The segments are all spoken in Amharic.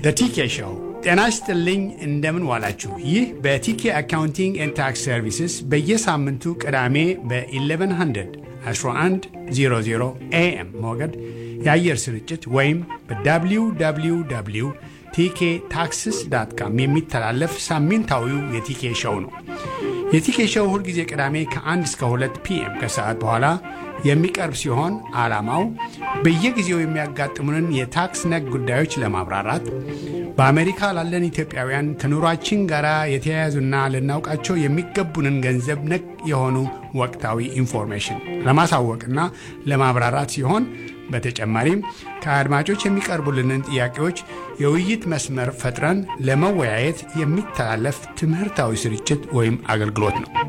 በቲኬ ሾው ጤና ይስጥልኝ። እንደምን ዋላችሁ? ይህ በቲኬ አካውንቲንግ ኤንድ ታክስ ሰርቪስስ በየሳምንቱ ቅዳሜ በ1100 1100 ኤኤም ሞገድ የአየር ስርጭት ወይም በwww ቲኬ ታክስስ ዳት ካም የሚተላለፍ ሳምንታዊው የቲኬ ሾው ነው። የቲኬ ሾው ሁልጊዜ ቅዳሜ ከ1 እስከ 2 ፒኤም ከሰዓት በኋላ የሚቀርብ ሲሆን ዓላማው በየጊዜው የሚያጋጥሙንን የታክስ ነክ ጉዳዮች ለማብራራት በአሜሪካ ላለን ኢትዮጵያውያን ከኑሯችን ጋር የተያያዙና ልናውቃቸው የሚገቡንን ገንዘብ ነክ የሆኑ ወቅታዊ ኢንፎርሜሽን ለማሳወቅና ለማብራራት ሲሆን በተጨማሪም ከአድማጮች የሚቀርቡልንን ጥያቄዎች የውይይት መስመር ፈጥረን ለመወያየት የሚተላለፍ ትምህርታዊ ስርጭት ወይም አገልግሎት ነው።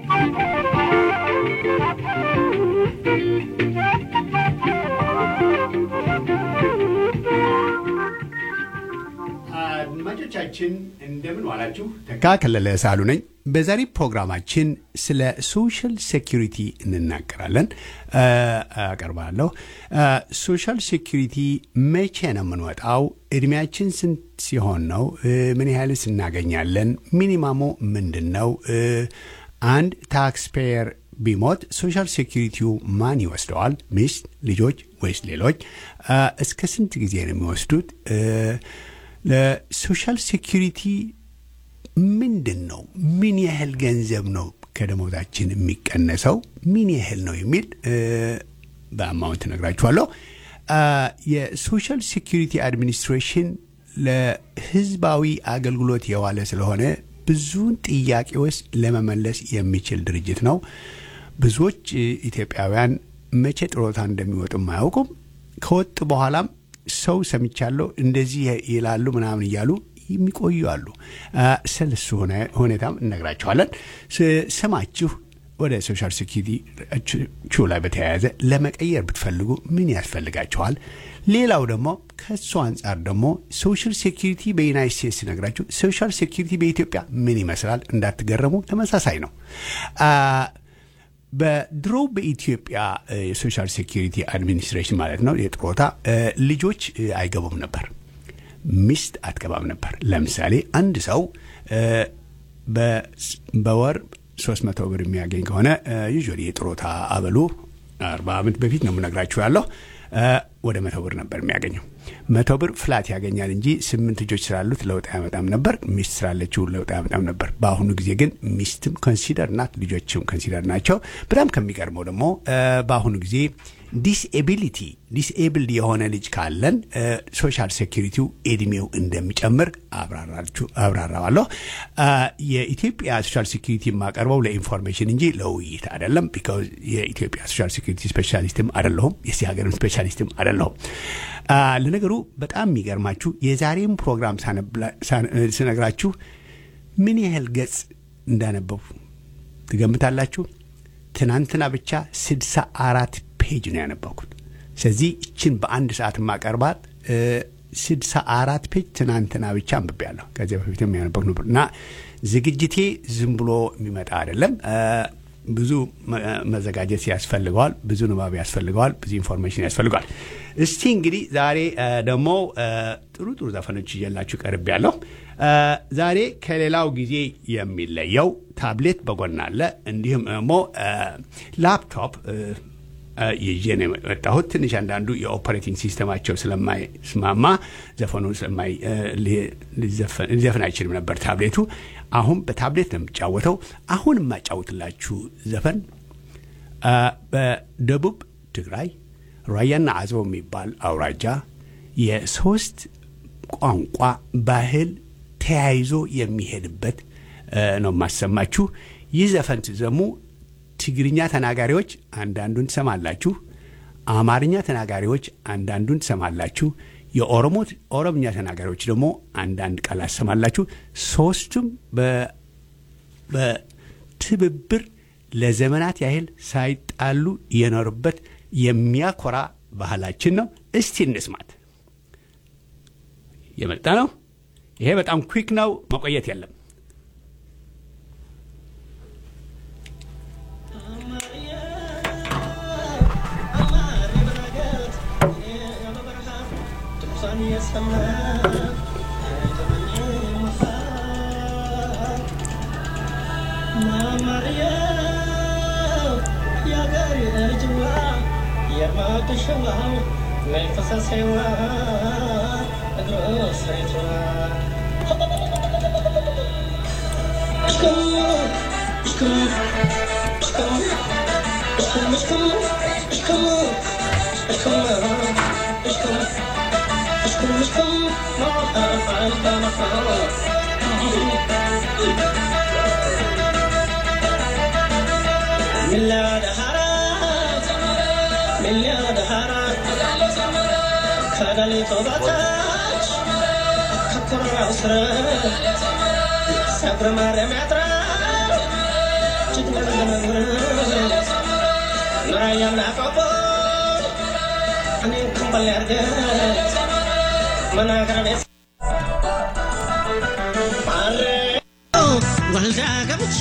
አድማጮቻችን እንደምን ዋላችሁ። ተካ ከለለ ሳሉ ነኝ። በዛሬ ፕሮግራማችን ስለ ሶሻል ሴኪሪቲ እንናገራለን አቀርባለሁ። ሶሻል ሴኪሪቲ መቼ ነው የምንወጣው? እድሜያችን ስንት ሲሆን ነው? ምን ያህልስ እናገኛለን? ሚኒማሙ ምንድን ነው? አንድ ታክስ ፔየር ቢሞት ሶሻል ሴኪሪቲው ማን ይወስደዋል? ሚስት፣ ልጆች ወይስ ሌሎች? እስከ ስንት ጊዜ ነው የሚወስዱት? ለሶሻል ሴኪሪቲ ምንድን ነው? ምን ያህል ገንዘብ ነው ከደሞዛችን የሚቀነሰው? ምን ያህል ነው የሚል በአማውንት ነግራችኋለሁ። የሶሻል ሴኪሪቲ አድሚኒስትሬሽን ለሕዝባዊ አገልግሎት የዋለ ስለሆነ ብዙውን ጥያቄዎች ለመመለስ የሚችል ድርጅት ነው። ብዙዎች ኢትዮጵያውያን መቼ ጥሮታ እንደሚወጡም አያውቁም። ከወጡ በኋላም ሰው ሰምቻለሁ እንደዚህ ይላሉ ምናምን እያሉ የሚቆዩ አሉ። ስለሱ ሁኔታም እነግራችኋለን። ስማችሁ ወደ ሶሻል ሴኪሪቲ ቹ ላይ በተያያዘ ለመቀየር ብትፈልጉ ምን ያስፈልጋችኋል? ሌላው ደግሞ ከእሱ አንጻር ደግሞ ሶሻል ሴኪሪቲ በዩናይት ስቴትስ ነግራችሁ ሶሻል ሴኪሪቲ በኢትዮጵያ ምን ይመስላል እንዳትገረሙ፣ ተመሳሳይ ነው። በድሮ በኢትዮጵያ የሶሻል ሴኪሪቲ አድሚኒስትሬሽን ማለት ነው የጥሮታ ልጆች አይገቡም ነበር፣ ሚስት አትገባም ነበር። ለምሳሌ አንድ ሰው በወር ሶስት መቶ ብር የሚያገኝ ከሆነ ዩዥዋሊ የጥሮታ አበሉ አርባ ዓመት በፊት ነው የምነግራችሁ ያለው ወደ መቶ ብር ነበር የሚያገኘው። መቶ ብር ፍላት ያገኛል እንጂ ስምንት ልጆች ስላሉት ለውጥ አያመጣም ነበር። ሚስት ስላለችው ለውጥ አያመጣም ነበር። በአሁኑ ጊዜ ግን ሚስትም ኮንሲደር ናት፣ ልጆችም ኮንሲደር ናቸው። በጣም ከሚገርመው ደግሞ በአሁኑ ጊዜ ዲስኤቢሊቲ ዲስኤብልድ የሆነ ልጅ ካለን ሶሻል ሴኪሪቲው እድሜው እንደሚጨምር አብራራዋለሁ። የኢትዮጵያ ሶሻል ሴኪሪቲ የማቀርበው ለኢንፎርሜሽን እንጂ ለውይይት አይደለም። ቢካዝ የኢትዮጵያ ሶሻል ሴኪሪቲ ስፔሻሊስትም አይደለሁም፣ የዚህ ሀገርም ስፔሻሊስትም አይደለሁም። ለነገሩ በጣም የሚገርማችሁ የዛሬም ፕሮግራም ስነግራችሁ ምን ያህል ገጽ እንዳነበቡ ትገምታላችሁ? ትናንትና ብቻ ስድሳ አራት ፔጅ ነው ያነበብኩት። ስለዚህ ይችን በአንድ ሰዓት ማቀርባት ስድሳ አራት ፔጅ ትናንትና ብቻ አንብቤያለሁ። ከዚያ በፊትም ያነበብኩ ነበር እና ዝግጅቴ ዝም ብሎ የሚመጣ አይደለም። ብዙ መዘጋጀት ያስፈልገዋል። ብዙ ንባብ ያስፈልገዋል። ብዙ ኢንፎርሜሽን ያስፈልገዋል። እስቲ እንግዲህ ዛሬ ደግሞ ጥሩ ጥሩ ዘፈኖች እየላችሁ ቀርብ ያለሁ። ዛሬ ከሌላው ጊዜ የሚለየው ታብሌት በጎን አለ። እንዲሁም ደግሞ ላፕቶፕ ይዤ ነው የመጣሁት። ትንሽ አንዳንዱ የኦፐሬቲንግ ሲስተማቸው ስለማይስማማ ዘፈኑ ሊዘፍን አይችልም ነበር ታብሌቱ። አሁን በታብሌት ነው የምጫወተው። አሁን የማጫወትላችሁ ዘፈን በደቡብ ትግራይ ራያና አዘቦ የሚባል አውራጃ የሶስት ቋንቋ ባህል ተያይዞ የሚሄድበት ነው የማሰማችሁ። ይህ ዘፈን ትዘሙ ትግርኛ ተናጋሪዎች አንዳንዱን ትሰማላችሁ። አማርኛ ተናጋሪዎች አንዳንዱን ትሰማላችሁ። የኦሮሞ ኦሮምኛ ተናጋሪዎች ደግሞ አንዳንድ ቃላት ትሰማላችሁ። ሶስቱም በትብብር ለዘመናት ያህል ሳይጣሉ የኖሩበት የሚያኮራ ባህላችን ነው። እስቲ እንስማት። የመጣ ነው። ይሄ በጣም ኩዊክ ነው፣ መቆየት የለም። Sunny as the ከሌሊቱ በታች ከኩራው ስር ሰብረ ማርያም ያጥራ ችግር ኑራያም ናቆቦ እኔ ክንበል ያርገ መናገር ቤት ማረ ወልዳ ገብቼ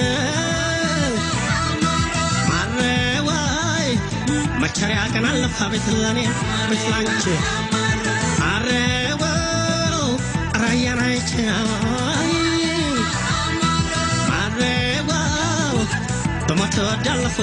ማረ ዋይ መቸሪያ ቀን አለፋ ቤት ለኔ ቤት ላንቺ ማረ ዋው ራያን አይቼ ማረ ዋው በሞት ወዳለፉ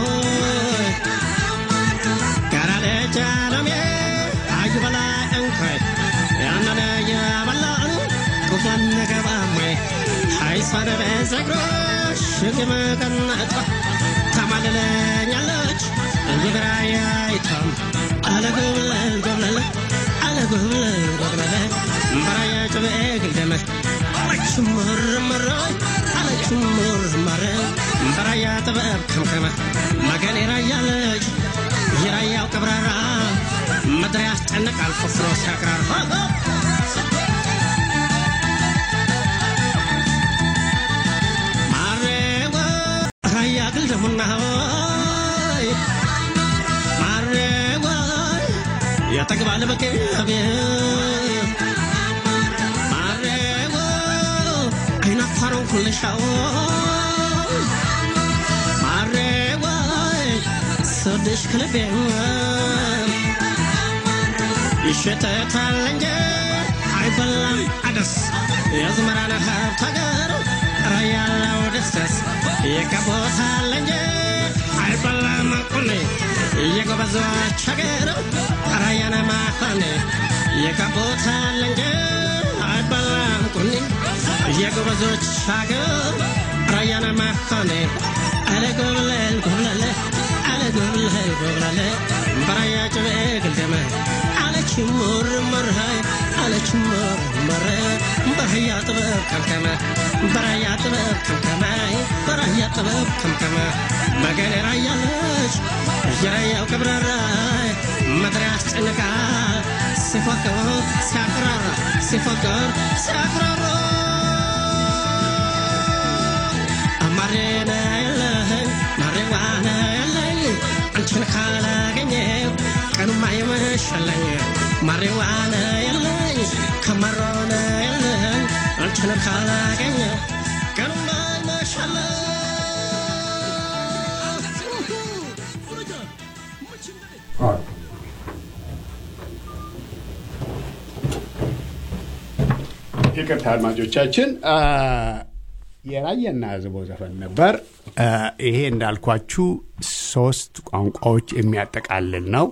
ጋራ ልጅ አለሜ አዩ በላይ እንኳይ ያነነ የበላኑ ቁፋን ገባሜ ሀይሳነ በዘግሮሽ ግመቀነቷ ታማልለኛለች የግራያይቷም አለጎብለል ጎብለለ አለጎብለል ጎብለለ እምበራየ ጭቤ ግልደመ አለች ምርምር አለች ምርምር እምበራያ ጥበብ ከምከመ መገኔ ራያለች የራያው ቀብራራ ምድር ያስጨንቃል ቆፍሮ ሲያቅራራ ማሬወ ራያ ግልደሙና ሆይ ማሬወ ያጠግባል በቅቤ ማሬወ አይናፋሩን ኩልሻው ማሬወ ስወድሽ ከልቤ ይሸተታል እንጂ አይበላም አደስ የዝመራን ሀብት ሀገር ራያለው ደስደስ ይቀቦታል እንጂ አይበላም ቁኔ የጎበዞች ሀገር ራያነ ማፋኔ ይቀቦታል እንጂ አይበላም ቁኔ የጎበዞች ሀገር ራያነ ማፋኔ አለ ጎብለል ጎብለለ አለ ጎብለል ጎብለለ በራያ ጭቤ ግልደመ አለች ሙርምር አለች ሙርምር በራያ ጥበብ ከምከመ በራያ ጥበብ ከምከመ በራያ ጥበብ ከምከመ መገኔ ራያለች የራያው ቅብራራ ምድር ያስጨንቃል ሲፎክር ሲያቅራራ ሲፎክር ሲያቅራራ አማሬነ የለህን ማሬዋነ የለኝ አንቺን ካላገኘው ቀኑማ ይመሻለኝ ማሬዋነ የለኝ ከመሮነ የለኝ አንቺን ካላገኘ ቀኑማ ይመሻለኝ ይቅርታ አድማጮቻችን የራየና ዝቦ ዘፈን ነበር። ይሄ እንዳልኳችሁ ሶስት ቋንቋዎች የሚያጠቃልል ነው።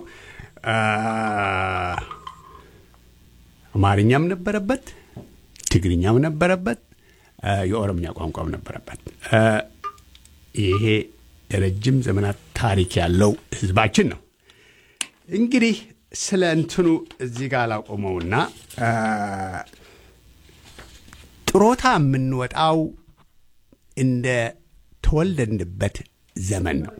አማርኛም ነበረበት፣ ትግርኛም ነበረበት፣ የኦሮምኛ ቋንቋም ነበረበት። ይሄ ረጅም ዘመናት ታሪክ ያለው ህዝባችን ነው። እንግዲህ ስለ እንትኑ እዚህ ጋር ላቆመውና ጥሮታ የምንወጣው እንደ ተወለድንበት ዘመን ነው።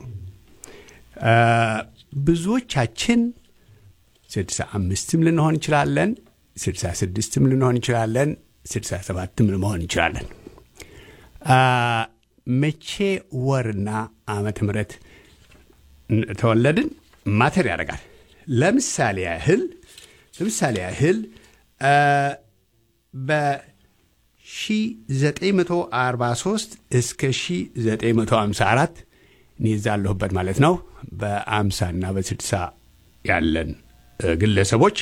ብዙዎቻችን ስድሳ አምስትም ልንሆን እንችላለን፣ ስድሳ ስድስትም ልንሆን እንችላለን፣ ስድሳ ሰባትም ልንሆን እንችላለን። መቼ ወርና ዓመተ ምሕረት ተወለድን ማተር ያደርጋል። ለምሳሌ ያህል ለምሳሌ ያህል በ1943 እስከ 1954 እኔ እዛ አለሁበት ማለት ነው። በ50 እና በ60 ያለን ግለሰቦች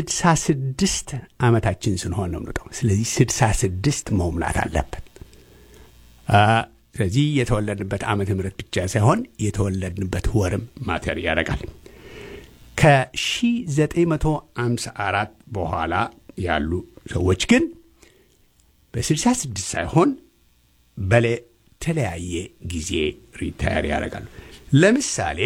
66 ዓመታችን ስንሆን ነው የምንወጣው። ስለዚህ 66 መሙላት አለበት። ስለዚህ የተወለድንበት ዓመተ ምህረት ብቻ ሳይሆን የተወለድንበት ወርም ማተር ያደርጋል። ከ1954 በኋላ ያሉ ሰዎች ግን በ66 ሳይሆን በተለያየ ጊዜ ሪታየር ያደርጋሉ። ለምሳሌ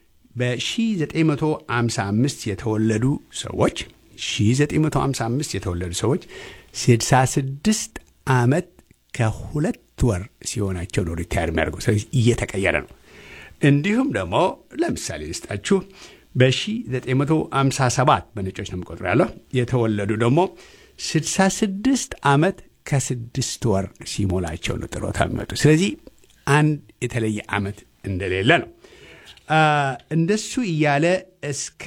በ1955 የተወለዱ ሰዎች 1955 የተወለዱ ሰዎች 66 ዓመት ከሁለት ወር ሲሆናቸው ነው ሪታየር የሚያደርገው። ስለዚህ እየተቀየረ ነው። እንዲሁም ደግሞ ለምሳሌ ልስጣችሁ በ1957 በነጮች ነው የምቆጥሩ ያለው የተወለዱ ደግሞ 66 ዓመት ከስድስት ወር ሲሞላቸው ነው ጥሮታ የሚመጡ። ስለዚህ አንድ የተለየ ዓመት እንደሌለ ነው። እንደሱ እያለ እስከ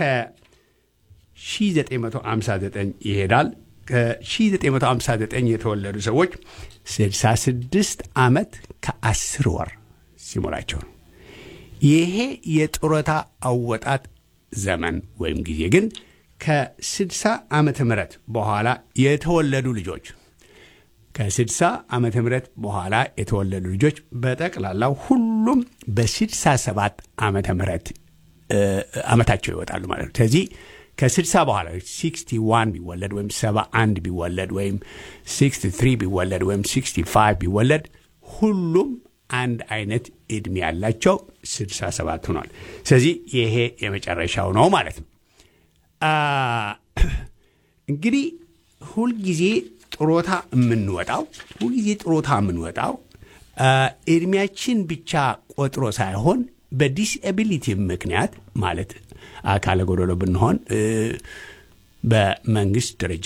1959 ይሄዳል። ከ1959 የተወለዱ ሰዎች 66 ዓመት ከ10 ወር ሲሞላቸው ነው። ይሄ የጡረታ አወጣት ዘመን ወይም ጊዜ ግን ከ60 ዓመተ ምህረት በኋላ የተወለዱ ልጆች ከ60 ዓመተ ምህረት በኋላ የተወለዱ ልጆች በጠቅላላው ሁሉም በ67 ዓመተ ምህረት ዓመታቸው ይወጣሉ ማለት ነው። ስለዚህ ከ60 በኋላ 61 ቢወለድ ወይም 71 ቢወለድ ወይም 63 ቢወለድ ወይም 65 ቢወለድ ሁሉም አንድ አይነት ዕድሜ ያላቸው 67 ሆኗል። ስለዚህ ይሄ የመጨረሻው ነው ማለት ነው። እንግዲህ ሁልጊዜ ጥሮታ የምንወጣው ሁልጊዜ ጥሮታ የምንወጣው ዕድሜያችን ብቻ ቆጥሮ ሳይሆን በዲስኤቢሊቲ ምክንያት ማለት አካለ ጎደሎ ብንሆን በመንግስት ደረጃ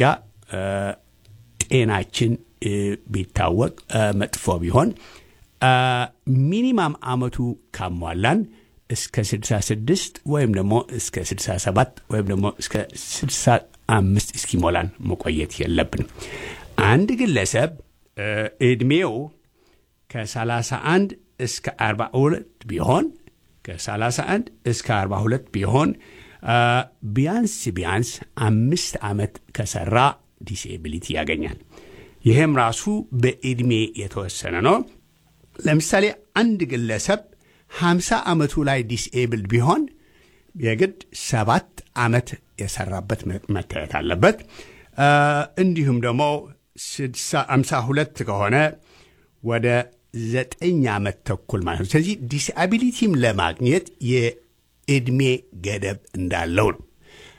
ጤናችን ቢታወቅ መጥፎ ቢሆን ሚኒማም አመቱ ካሟላን እስከ 66 ወይም ደግሞ እስከ 67 ወይም ደግሞ እስከ 65 እስኪሞላን መቆየት የለብንም። አንድ ግለሰብ ዕድሜው ከ31 እስከ 42 ቢሆን ከ31 እስከ 42 ቢሆን ቢያንስ ቢያንስ አምስት ዓመት ከሰራ ዲስኤቢሊቲ ያገኛል። ይህም ራሱ በዕድሜ የተወሰነ ነው። ለምሳሌ አንድ ግለሰብ 50 ዓመቱ ላይ ዲስኤብልድ ቢሆን የግድ ሰባት ዓመት የሰራበት መታየት አለበት። እንዲሁም ደግሞ 52 ከሆነ ወደ ዘጠኝ ዓመት ተኩል ማለት ነው። ስለዚህ ዲስአቢሊቲም ለማግኘት የዕድሜ ገደብ እንዳለው ነው።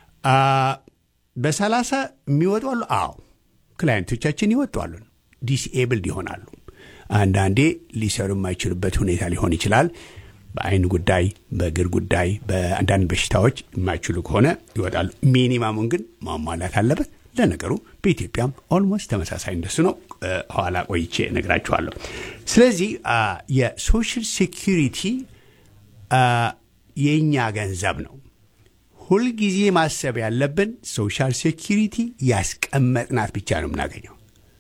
በሰላሳ የሚወጡ አሉ። አዎ ክላይንቶቻችን ይወጧሉ፣ ዲስኤብልድ ይሆናሉ። አንዳንዴ ሊሰሩ የማይችሉበት ሁኔታ ሊሆን ይችላል። በአይን ጉዳይ፣ በእግር ጉዳይ፣ በአንዳንድ በሽታዎች የማይችሉ ከሆነ ይወጣሉ። ሚኒማሙን ግን ማሟላት አለበት። ለነገሩ በኢትዮጵያም ኦልሞስት ተመሳሳይ እንደሱ ነው። ኋላ ቆይቼ እነግራችኋለሁ። ስለዚህ የሶሻል ሴኪሪቲ የእኛ ገንዘብ ነው። ሁልጊዜ ማሰብ ያለብን ሶሻል ሴኪሪቲ ያስቀመጥናት ብቻ ነው የምናገኘው።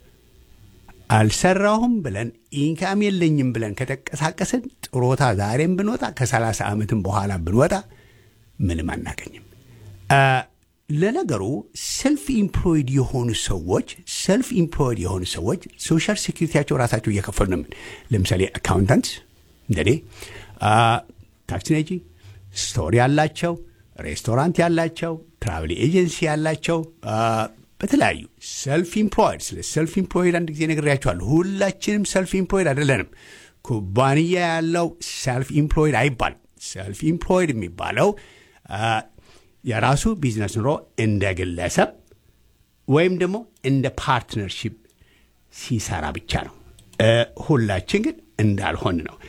አልሰራሁም ብለን ኢንካም የለኝም ብለን ከተንቀሳቀስን ጥሮታ ዛሬም ብንወጣ ከ30 ዓመትም በኋላ ብንወጣ ምንም አናገኝም። ለነገሩ ሰልፍ ኢምፕሎይድ የሆኑ ሰዎች ሰልፍ ኢምፕሎይድ የሆኑ ሰዎች ሶሻል ሴኪሪቲያቸው ራሳቸው እየከፈሉ ነው። ለምሳሌ አካውንታንት እንደኔ፣ ታክሲ ነጂ፣ ስቶር ያላቸው፣ ሬስቶራንት ያላቸው፣ ትራቭል ኤጀንሲ ያላቸው በተለያዩ ሰልፍ ኢምፕሎይድ ስለ ሰልፍ ኢምፕሎይድ አንድ ጊዜ ነግሬያቸዋለሁ። ሁላችንም ሰልፍ ኢምፕሎይድ አይደለንም። ኩባንያ ያለው ሰልፍ ኢምፕሎይድ አይባልም። ሰልፍ ኢምፕሎይድ የሚባለው የራሱ ቢዝነስ ኑሮ እንደ ግለሰብ ወይም ደግሞ እንደ ፓርትነርሺፕ ሲሰራ ብቻ ነው። ሁላችን ግን እንዳልሆን ነው።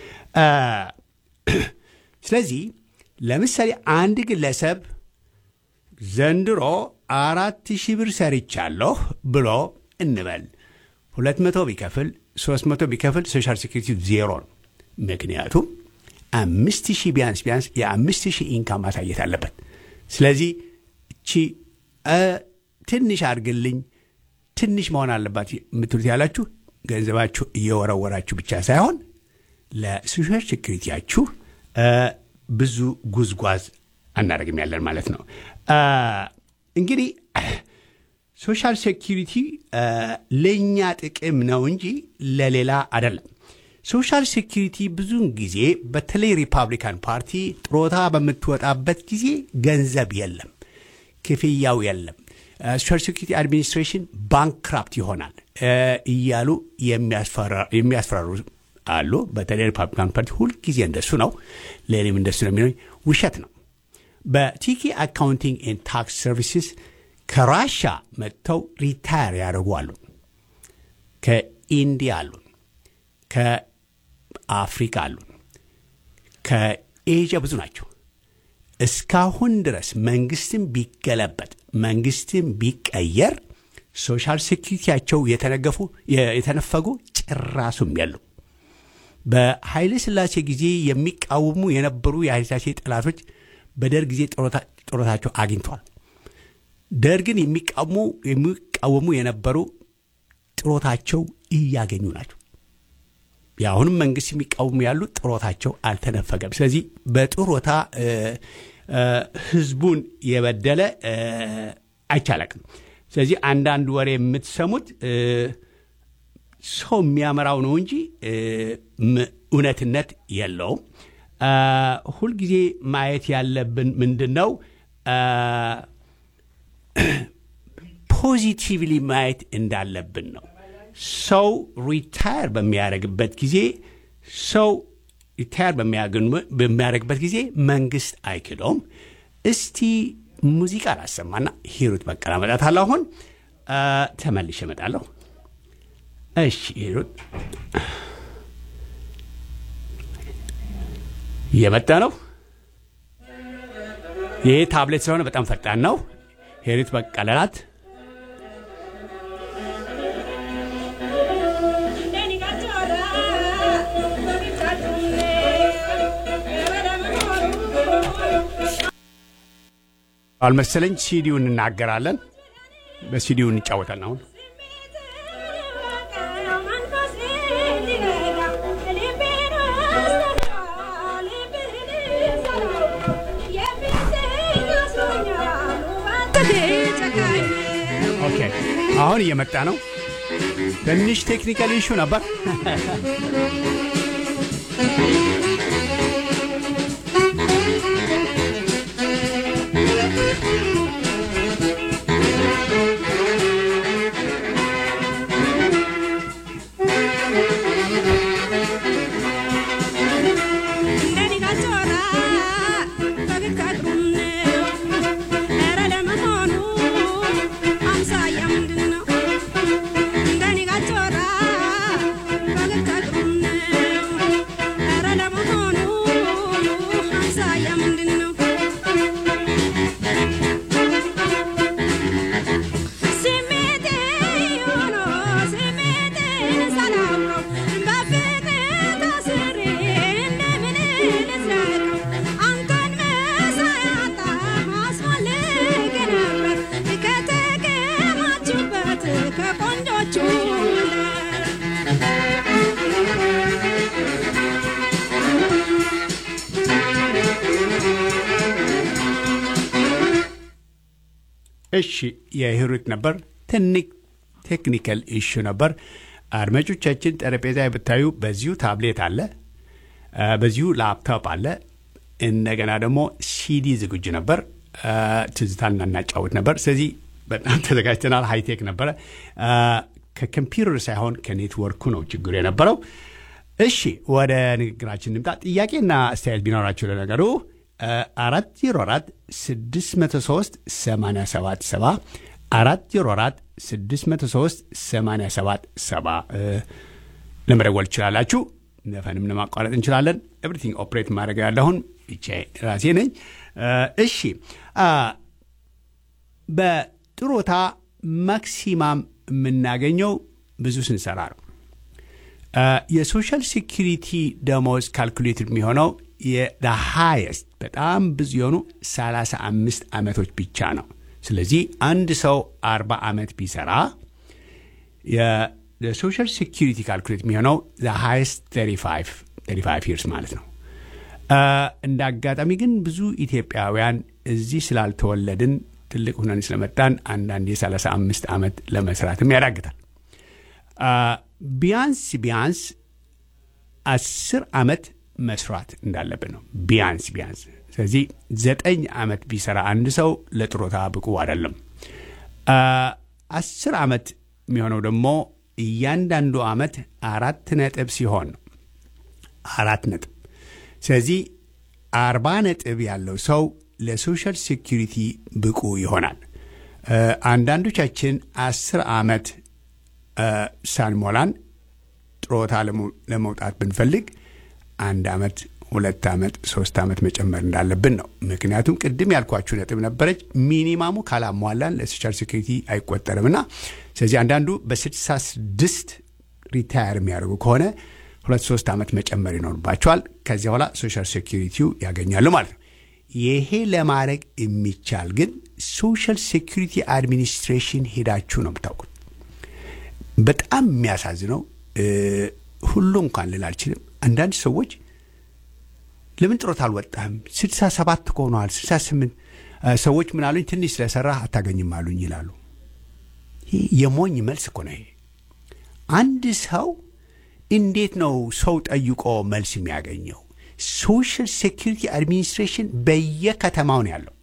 ስለዚህ ለምሳሌ አንድ ግለሰብ ዘንድሮ አራት ሺህ ብር ሰርቻለሁ ብሎ እንበል ሁለት መቶ ቢከፍል ሶስት መቶ ቢከፍል ሶሻል ሴኩሪቲ ዜሮ ነው። ምክንያቱም አምስት ሺህ ቢያንስ ቢያንስ የአምስት ሺህ ኢንካም ማሳየት አለበት። ስለዚህ እቺ ትንሽ አድርግልኝ ትንሽ መሆን አለባት የምትሉት ያላችሁ ገንዘባችሁ እየወረወራችሁ ብቻ ሳይሆን ለሶሻል ሴኩሪቲያችሁ ብዙ ጉዝጓዝ አናደርግም ያለን ማለት ነው። እንግዲህ ሶሻል ሴኪሪቲ ለእኛ ጥቅም ነው እንጂ ለሌላ አይደለም። ሶሻል ሴኪሪቲ ብዙውን ጊዜ በተለይ ሪፐብሊካን ፓርቲ ጥሮታ በምትወጣበት ጊዜ ገንዘብ የለም፣ ክፍያው የለም፣ ሶሻል ሴኪሪቲ አድሚኒስትሬሽን ባንክራፕት ይሆናል እያሉ የሚያስፈራሩ አሉ። በተለይ ሪፐብሊካን ፓርቲ ሁልጊዜ እንደሱ ነው። ለእኔም እንደሱ ነው የሚለው ውሸት ነው። በቲኪ አካውንቲንግ ኤንድ ታክስ ሰርቪስስ ከራሻ መጥተው ሪታየር ያደርጉ አሉ። ከኢንዲያ አሉን፣ ከአፍሪካ አሉን፣ ከኤዥያ ብዙ ናቸው። እስካሁን ድረስ መንግስትም ቢገለበጥ መንግስትም ቢቀየር ሶሻል ሴኪሪቲያቸው የተነገፉ የተነፈጉ ጭራሱም የሉ። በኃይለ ሥላሴ ጊዜ የሚቃወሙ የነበሩ የኃይለ ሥላሴ ጠላቶች በደርግ ጊዜ ጡረታቸው አግኝተዋል። ደርግን የሚቃወሙ የነበሩ ጥሮታቸው እያገኙ ናቸው። የአሁንም መንግስት የሚቃወሙ ያሉ ጥሮታቸው አልተነፈገም። ስለዚህ በጥሮታ ህዝቡን የበደለ አይቻለቅም። ስለዚህ አንዳንድ ወሬ የምትሰሙት ሰው የሚያመራው ነው እንጂ እውነትነት የለውም። ሁልጊዜ ማየት ያለብን ምንድን ነው? ፖዚቲቭሊ ማየት እንዳለብን ነው። ሰው ሪታየር በሚያደርግበት ጊዜ ሰው ሪታየር በሚያደርግበት ጊዜ መንግስት አይክደውም። እስቲ ሙዚቃ ላሰማና ሂሩት በቀለ እመጣታለሁ። አሁን ተመልሼ እመጣለሁ። እሺ ሂሩት እየመጣ ነው። ይህ ታብሌት ስለሆነ በጣም ፈጣን ነው። ሂሩት በቀለ ናት። አልመሰለኝ ሲዲውን እናገራለን። በሲዲው እንጫወታለን አሁን ኦኬ አሁን እየመጣ ነው። ትንሽ ቴክኒካል ኢሹ ነበር። እሺ የሂሩት ነበር። ትንሽ ቴክኒካል ኢሹ ነበር። አድማጮቻችን ጠረጴዛ ብታዩ በዚሁ ታብሌት አለ፣ በዚሁ ላፕቶፕ አለ። እንደገና ደግሞ ሲዲ ዝግጁ ነበር። ትዝታን እናጫወት ነበር። ስለዚህ በጣም ተዘጋጅተናል። ሃይቴክ ነበረ። ከኮምፒውተር ሳይሆን ከኔትወርኩ ነው ችግሩ የነበረው። እሺ ወደ ንግግራችን ንምጣ። ጥያቄና አስተያየት ቢኖራቸው ለነገሩ አራት ዜሮ አራት ስድስት መቶ ሶስት ሰማንያ ሰባት ሰባ አራት ዜሮ አራት ስድስት መቶ ሶስት ሰማንያ ሰባት ሰባ ለመደወል ትችላላችሁ። ነፈንም ለማቋረጥ እንችላለን። ኤቭሪቲንግ ኦፕሬት ማድረግ ያለሁን ብቻ ራሴ ነኝ። እሺ በጥሮታ ማክሲማም የምናገኘው ብዙ ስንሰራ ነው። የሶሻል ሴኪሪቲ ደሞዝ ካልኩሌት የሚሆነው የሃየስት በጣም ብዙ የሆኑ 35 ዓመቶች ብቻ ነው። ስለዚህ አንድ ሰው 40 ዓመት ቢሰራ የሶሻል ሴኪሪቲ ካልኩሌት የሚሆነው ሃየስት 35 ይርስ ማለት ነው። እንደ አጋጣሚ ግን ብዙ ኢትዮጵያውያን እዚህ ስላልተወለድን ትልቅ ሁነን ስለመጣን አንዳንድ የ35 ዓመት ለመስራትም ያዳግታል። ቢያንስ ቢያንስ አስር ዓመት መስራት እንዳለብን ነው ቢያንስ ቢያንስ። ስለዚህ ዘጠኝ ዓመት ቢሰራ አንድ ሰው ለጥሮታ ብቁ አይደለም። አስር ዓመት የሚሆነው ደግሞ እያንዳንዱ ዓመት አራት ነጥብ ሲሆን ነው። አራት ነጥብ። ስለዚህ አርባ ነጥብ ያለው ሰው ለሶሻል ሴኪሪቲ ብቁ ይሆናል። አንዳንዶቻችን አስር ዓመት ሳንሞላን ጥሮታ ለመውጣት ብንፈልግ አንድ ዓመት ሁለት ዓመት ሶስት ዓመት መጨመር እንዳለብን ነው። ምክንያቱም ቅድም ያልኳችሁ ነጥብ ነበረች፣ ሚኒማሙ ካላሟላን ለሶሻል ሴኩሪቲ አይቆጠርምና። ስለዚህ አንዳንዱ በስድሳ ስድስት ሪታየር የሚያደርጉ ከሆነ ሁለት ሶስት ዓመት መጨመር ይኖርባቸዋል። ከዚያ በኋላ ሶሻል ሴኩሪቲው ያገኛሉ ማለት ነው። ይሄ ለማድረግ የሚቻል ግን ሶሻል ሴኩሪቲ አድሚኒስትሬሽን ሄዳችሁ ነው የምታውቁት። በጣም የሚያሳዝነው ሁሉ እንኳን ልል አልችልም። አንዳንድ ሰዎች ለምን ጥሮት አልወጣህም? ስድሳ ሰባት ከሆነዋል ስድሳ ስምንት ሰዎች ምን አሉኝ፣ ትንሽ ስለሰራህ አታገኝም አሉኝ ይላሉ። ይህ የሞኝ መልስ እኮ ነው። ይሄ አንድ ሰው እንዴት ነው ሰው ጠይቆ መልስ የሚያገኘው? ሶሻል ሴኪሪቲ አድሚኒስትሬሽን በየከተማው ነው ያለው፣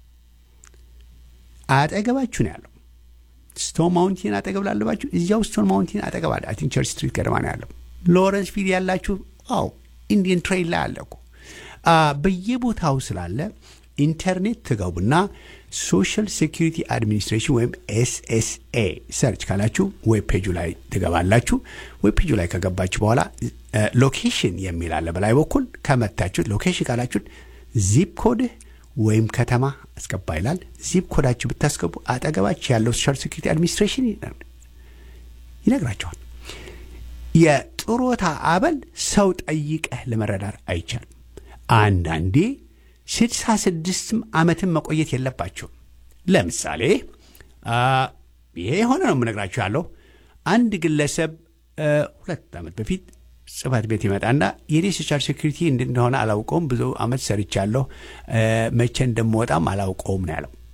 አጠገባችሁ ነው ያለው። ስቶን ማውንቴን አጠገብ ላለባችሁ እዚያው ስቶን ማውንቴን አጠገብ አለ። አይ ቲንክ ቸርች ስትሪት ገደማ ነው ያለው። ሎረንስ ፊልድ ያላችሁ አዎ ኢንዲየን ትሬይል ላይ አለ እኮ በየቦታው ስላለ ኢንተርኔት ትገቡና ሶሻል ሴኪሪቲ አድሚኒስትሬሽን ወይም ኤስኤስኤ ሰርች ካላችሁ ዌብ ፔጁ ላይ ትገባላችሁ። ዌብ ፔጁ ላይ ከገባችሁ በኋላ ሎኬሽን የሚል አለ በላይ በኩል ከመታችሁት ሎኬሽን ካላችሁት ዚፕ ኮድህ ወይም ከተማ አስገባ ይላል። ዚፕ ኮዳችሁ ብታስገቡ አጠገባችሁ ያለው ሶሻል ሴኪሪቲ አድሚኒስትሬሽን ይነግራቸዋል። የጥሮታ አበል ሰው ጠይቀህ ለመረዳት አይቻልም። አንዳንዴ ስድሳ ስድስትም ዓመትን መቆየት የለባቸውም። ለምሳሌ ይሄ የሆነ ነው የምነግራችሁ ያለው አንድ ግለሰብ ሁለት ዓመት በፊት ጽህፈት ቤት ይመጣና የኔ ሶሻል ሴኩሪቲ እንደሆነ አላውቀውም፣ ብዙ ዓመት ሰርቻለሁ፣ መቼ እንደምወጣም አላውቀውም ነው ያለው።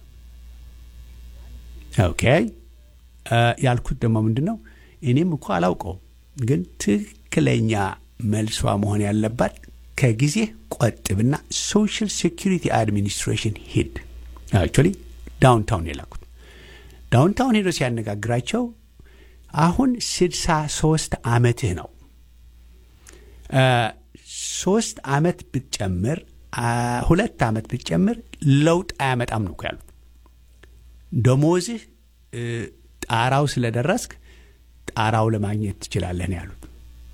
ኦኬ ያልኩት ደግሞ ምንድን ነው እኔም እኮ አላውቀውም፣ ግን ትክክለኛ መልሷ መሆን ያለባት ከጊዜ ቆጥብና ሶሻል ሴኩሪቲ አድሚኒስትሬሽን ሂድ። አክቹዋሊ ዳውንታውን የላኩት ዳውንታውን ሄዶ ሲያነጋግራቸው አሁን ስድሳ ሶስት ዓመትህ ነው ሶስት ዓመት ብትጨምር ሁለት ዓመት ብትጨምር ለውጥ አያመጣም ነው ያሉት። ደሞዝህ ጣራው ስለደረስክ ጣራው ለማግኘት ትችላለህ ነው ያሉት።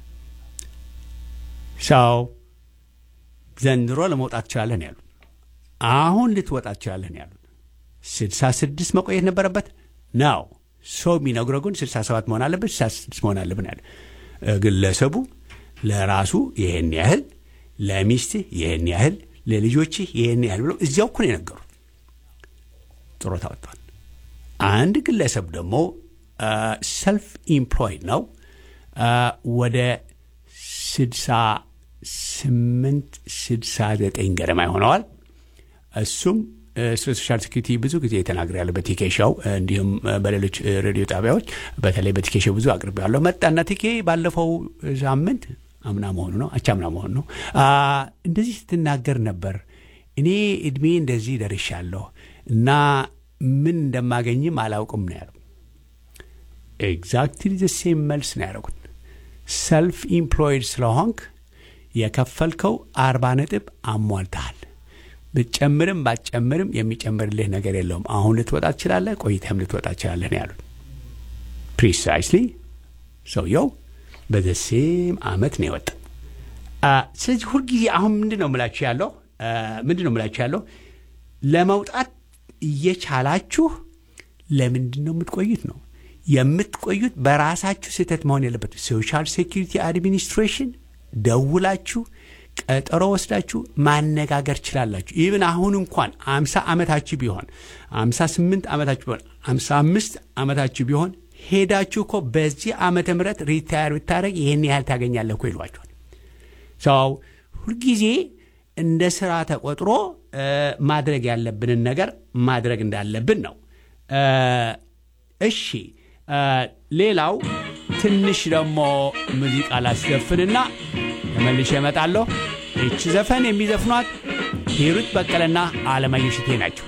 ሰው ዘንድሮ ለመውጣት ትችላለህ ነው ያሉት። አሁን ልትወጣ ትችላለህ ነው ያሉት። ስድሳ ስድስት መቆየት ነበረበት ነው ሰው የሚነግረው ግን ስልሳ ሰባት መሆን አለበት፣ ስልሳ ስድስት መሆን አለብን ያለ ግለሰቡ ለራሱ ይህን ያህል ለሚስትህ ይህን ያህል ለልጆችህ ይህን ያህል ብለው እዚያው እኮ ነው የነገሩት። ጥሮታ ወጥቷል። አንድ ግለሰብ ደግሞ ሰልፍ ኢምፕሎይድ ነው ወደ ስድሳ ስምንት ስድሳ ዘጠኝ ገደማ ይሆነዋል። እሱም ስለ ሶሻል ሴኩሪቲ ብዙ ጊዜ የተናገር ያለ በቲኬሻው እንዲሁም በሌሎች ሬዲዮ ጣቢያዎች በተለይ በቲኬሻው ብዙ አቅርቤ ያለሁ መጣና ቲኬ ባለፈው ሳምንት አምና መሆኑ ነው አቻምና መሆኑ ነው እንደዚህ ስትናገር ነበር። እኔ እድሜ እንደዚህ ደርሻለሁ እና ምን እንደማገኝም አላውቅም ነው ያለው። ኤግዛክትሊ ዘ ሴም መልስ ነው ያደረጉት። ሰልፍ ኢምፕሎይድ ስለሆንክ የከፈልከው አርባ ነጥብ አሟልተሃል። ብትጨምርም ባትጨምርም የሚጨምርልህ ነገር የለውም። አሁን ልትወጣ ትችላለህ፣ ቆይተህም ልትወጣ ትችላለህ ነው ያሉት። ፕሪሳይስሊ ሰውየው በዘሴም አመት ነው የወጣ። ስለዚህ ሁልጊዜ አሁን ምንድን ነው ምላችሁ ያለው ምንድን ነው ምላችሁ ያለው ለመውጣት እየቻላችሁ ለምንድን ነው የምትቆዩት ነው የምትቆዩት። በራሳችሁ ስህተት መሆን የለበት። ሶሻል ሴኪሪቲ አድሚኒስትሬሽን ደውላችሁ ቀጠሮ ወስዳችሁ ማነጋገር ችላላችሁ። ይብን አሁን እንኳን አምሳ ዓመታችሁ ቢሆን አምሳ ስምንት ዓመታችሁ ቢሆን አምሳ አምስት ዓመታችሁ ቢሆን ሄዳችሁ እኮ በዚህ ዓመተ ምህረት ሪታየር ብታደረግ ይህን ያህል ታገኛለህ እኮ ይሏቸዋል። ሰው ሁልጊዜ እንደ ስራ ተቆጥሮ ማድረግ ያለብንን ነገር ማድረግ እንዳለብን ነው። እሺ ሌላው ትንሽ ደግሞ ሙዚቃ ላስዘፍንና ተመልሼ እመጣለሁ። ይቺ ዘፈን የሚዘፍኗት ሂሩት በቀለና አለማየሁ እሸቴ ናቸው።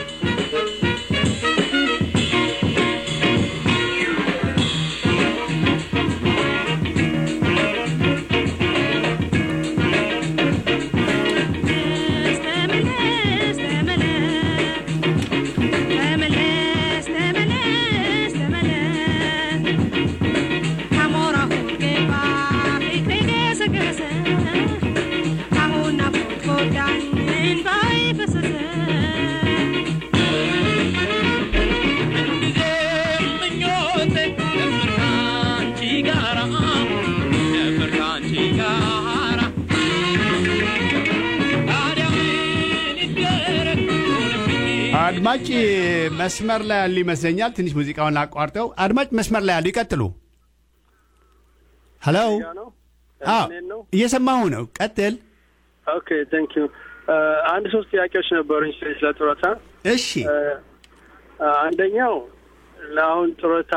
አድማጭ መስመር ላይ ያሉ ይመስለኛል። ትንሽ ሙዚቃውን አቋርጠው። አድማጭ መስመር ላይ ያሉ ይቀጥሉ። ሄሎ፣ እየሰማሁ ነው። ቀጥል። ኦኬ ቴንክ ዩ። አንድ ሶስት ጥያቄዎች ነበሩኝ ስለ ጡረታ። እሺ፣ አንደኛው ለአሁን ጡረታ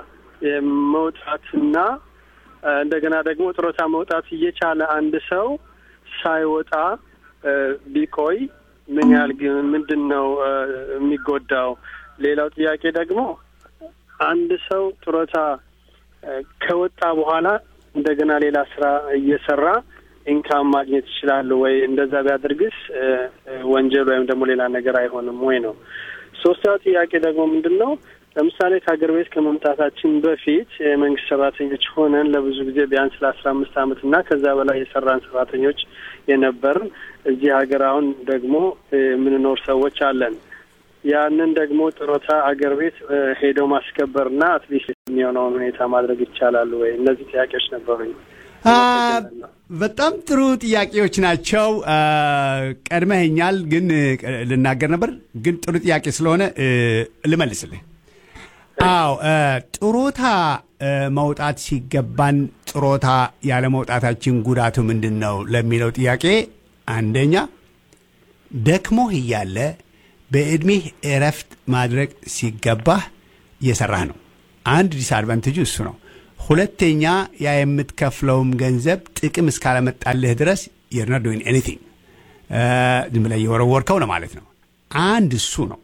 መውጣትና እንደገና ደግሞ ጡረታ መውጣት እየቻለ አንድ ሰው ሳይወጣ ቢቆይ ምን ያህል ግን ምንድን ነው የሚጎዳው? ሌላው ጥያቄ ደግሞ አንድ ሰው ጡረታ ከወጣ በኋላ እንደገና ሌላ ስራ እየሰራ ኢንካም ማግኘት ይችላሉ ወይ? እንደዛ ቢያደርግስ ወንጀል ወይም ደግሞ ሌላ ነገር አይሆንም ወይ ነው። ሶስተኛው ጥያቄ ደግሞ ምንድን ነው ለምሳሌ ከሀገር ቤት ከመምጣታችን በፊት የመንግስት ሰራተኞች ሆነን ለብዙ ጊዜ ቢያንስ ለአስራ አምስት አመት እና ከዛ በላይ የሰራን ሰራተኞች የነበርን እዚህ ሀገር አሁን ደግሞ የምንኖር ሰዎች አለን። ያንን ደግሞ ጡረታ አገር ቤት ሄደው ማስከበርና አትሊስት የሚሆነውን ሁኔታ ማድረግ ይቻላሉ ወይ? እነዚህ ጥያቄዎች ነበሩኝ። በጣም ጥሩ ጥያቄዎች ናቸው። ቀድመኸኛል፣ ግን ልናገር ነበር፣ ግን ጥሩ ጥያቄ ስለሆነ ልመልስልህ። አዎ ጥሮታ መውጣት ሲገባን ጥሮታ ያለ መውጣታችን ጉዳቱ ምንድን ነው ለሚለው ጥያቄ አንደኛ ደክሞህ እያለ በዕድሜህ እረፍት ማድረግ ሲገባህ እየሰራህ ነው። አንድ ዲስአድቫንቴጁ እሱ ነው። ሁለተኛ ያ የምትከፍለውም ገንዘብ ጥቅም እስካለመጣልህ ድረስ you're not doing anything ዝም ብለህ እየወረወርከው ነው ማለት ነው። አንድ እሱ ነው።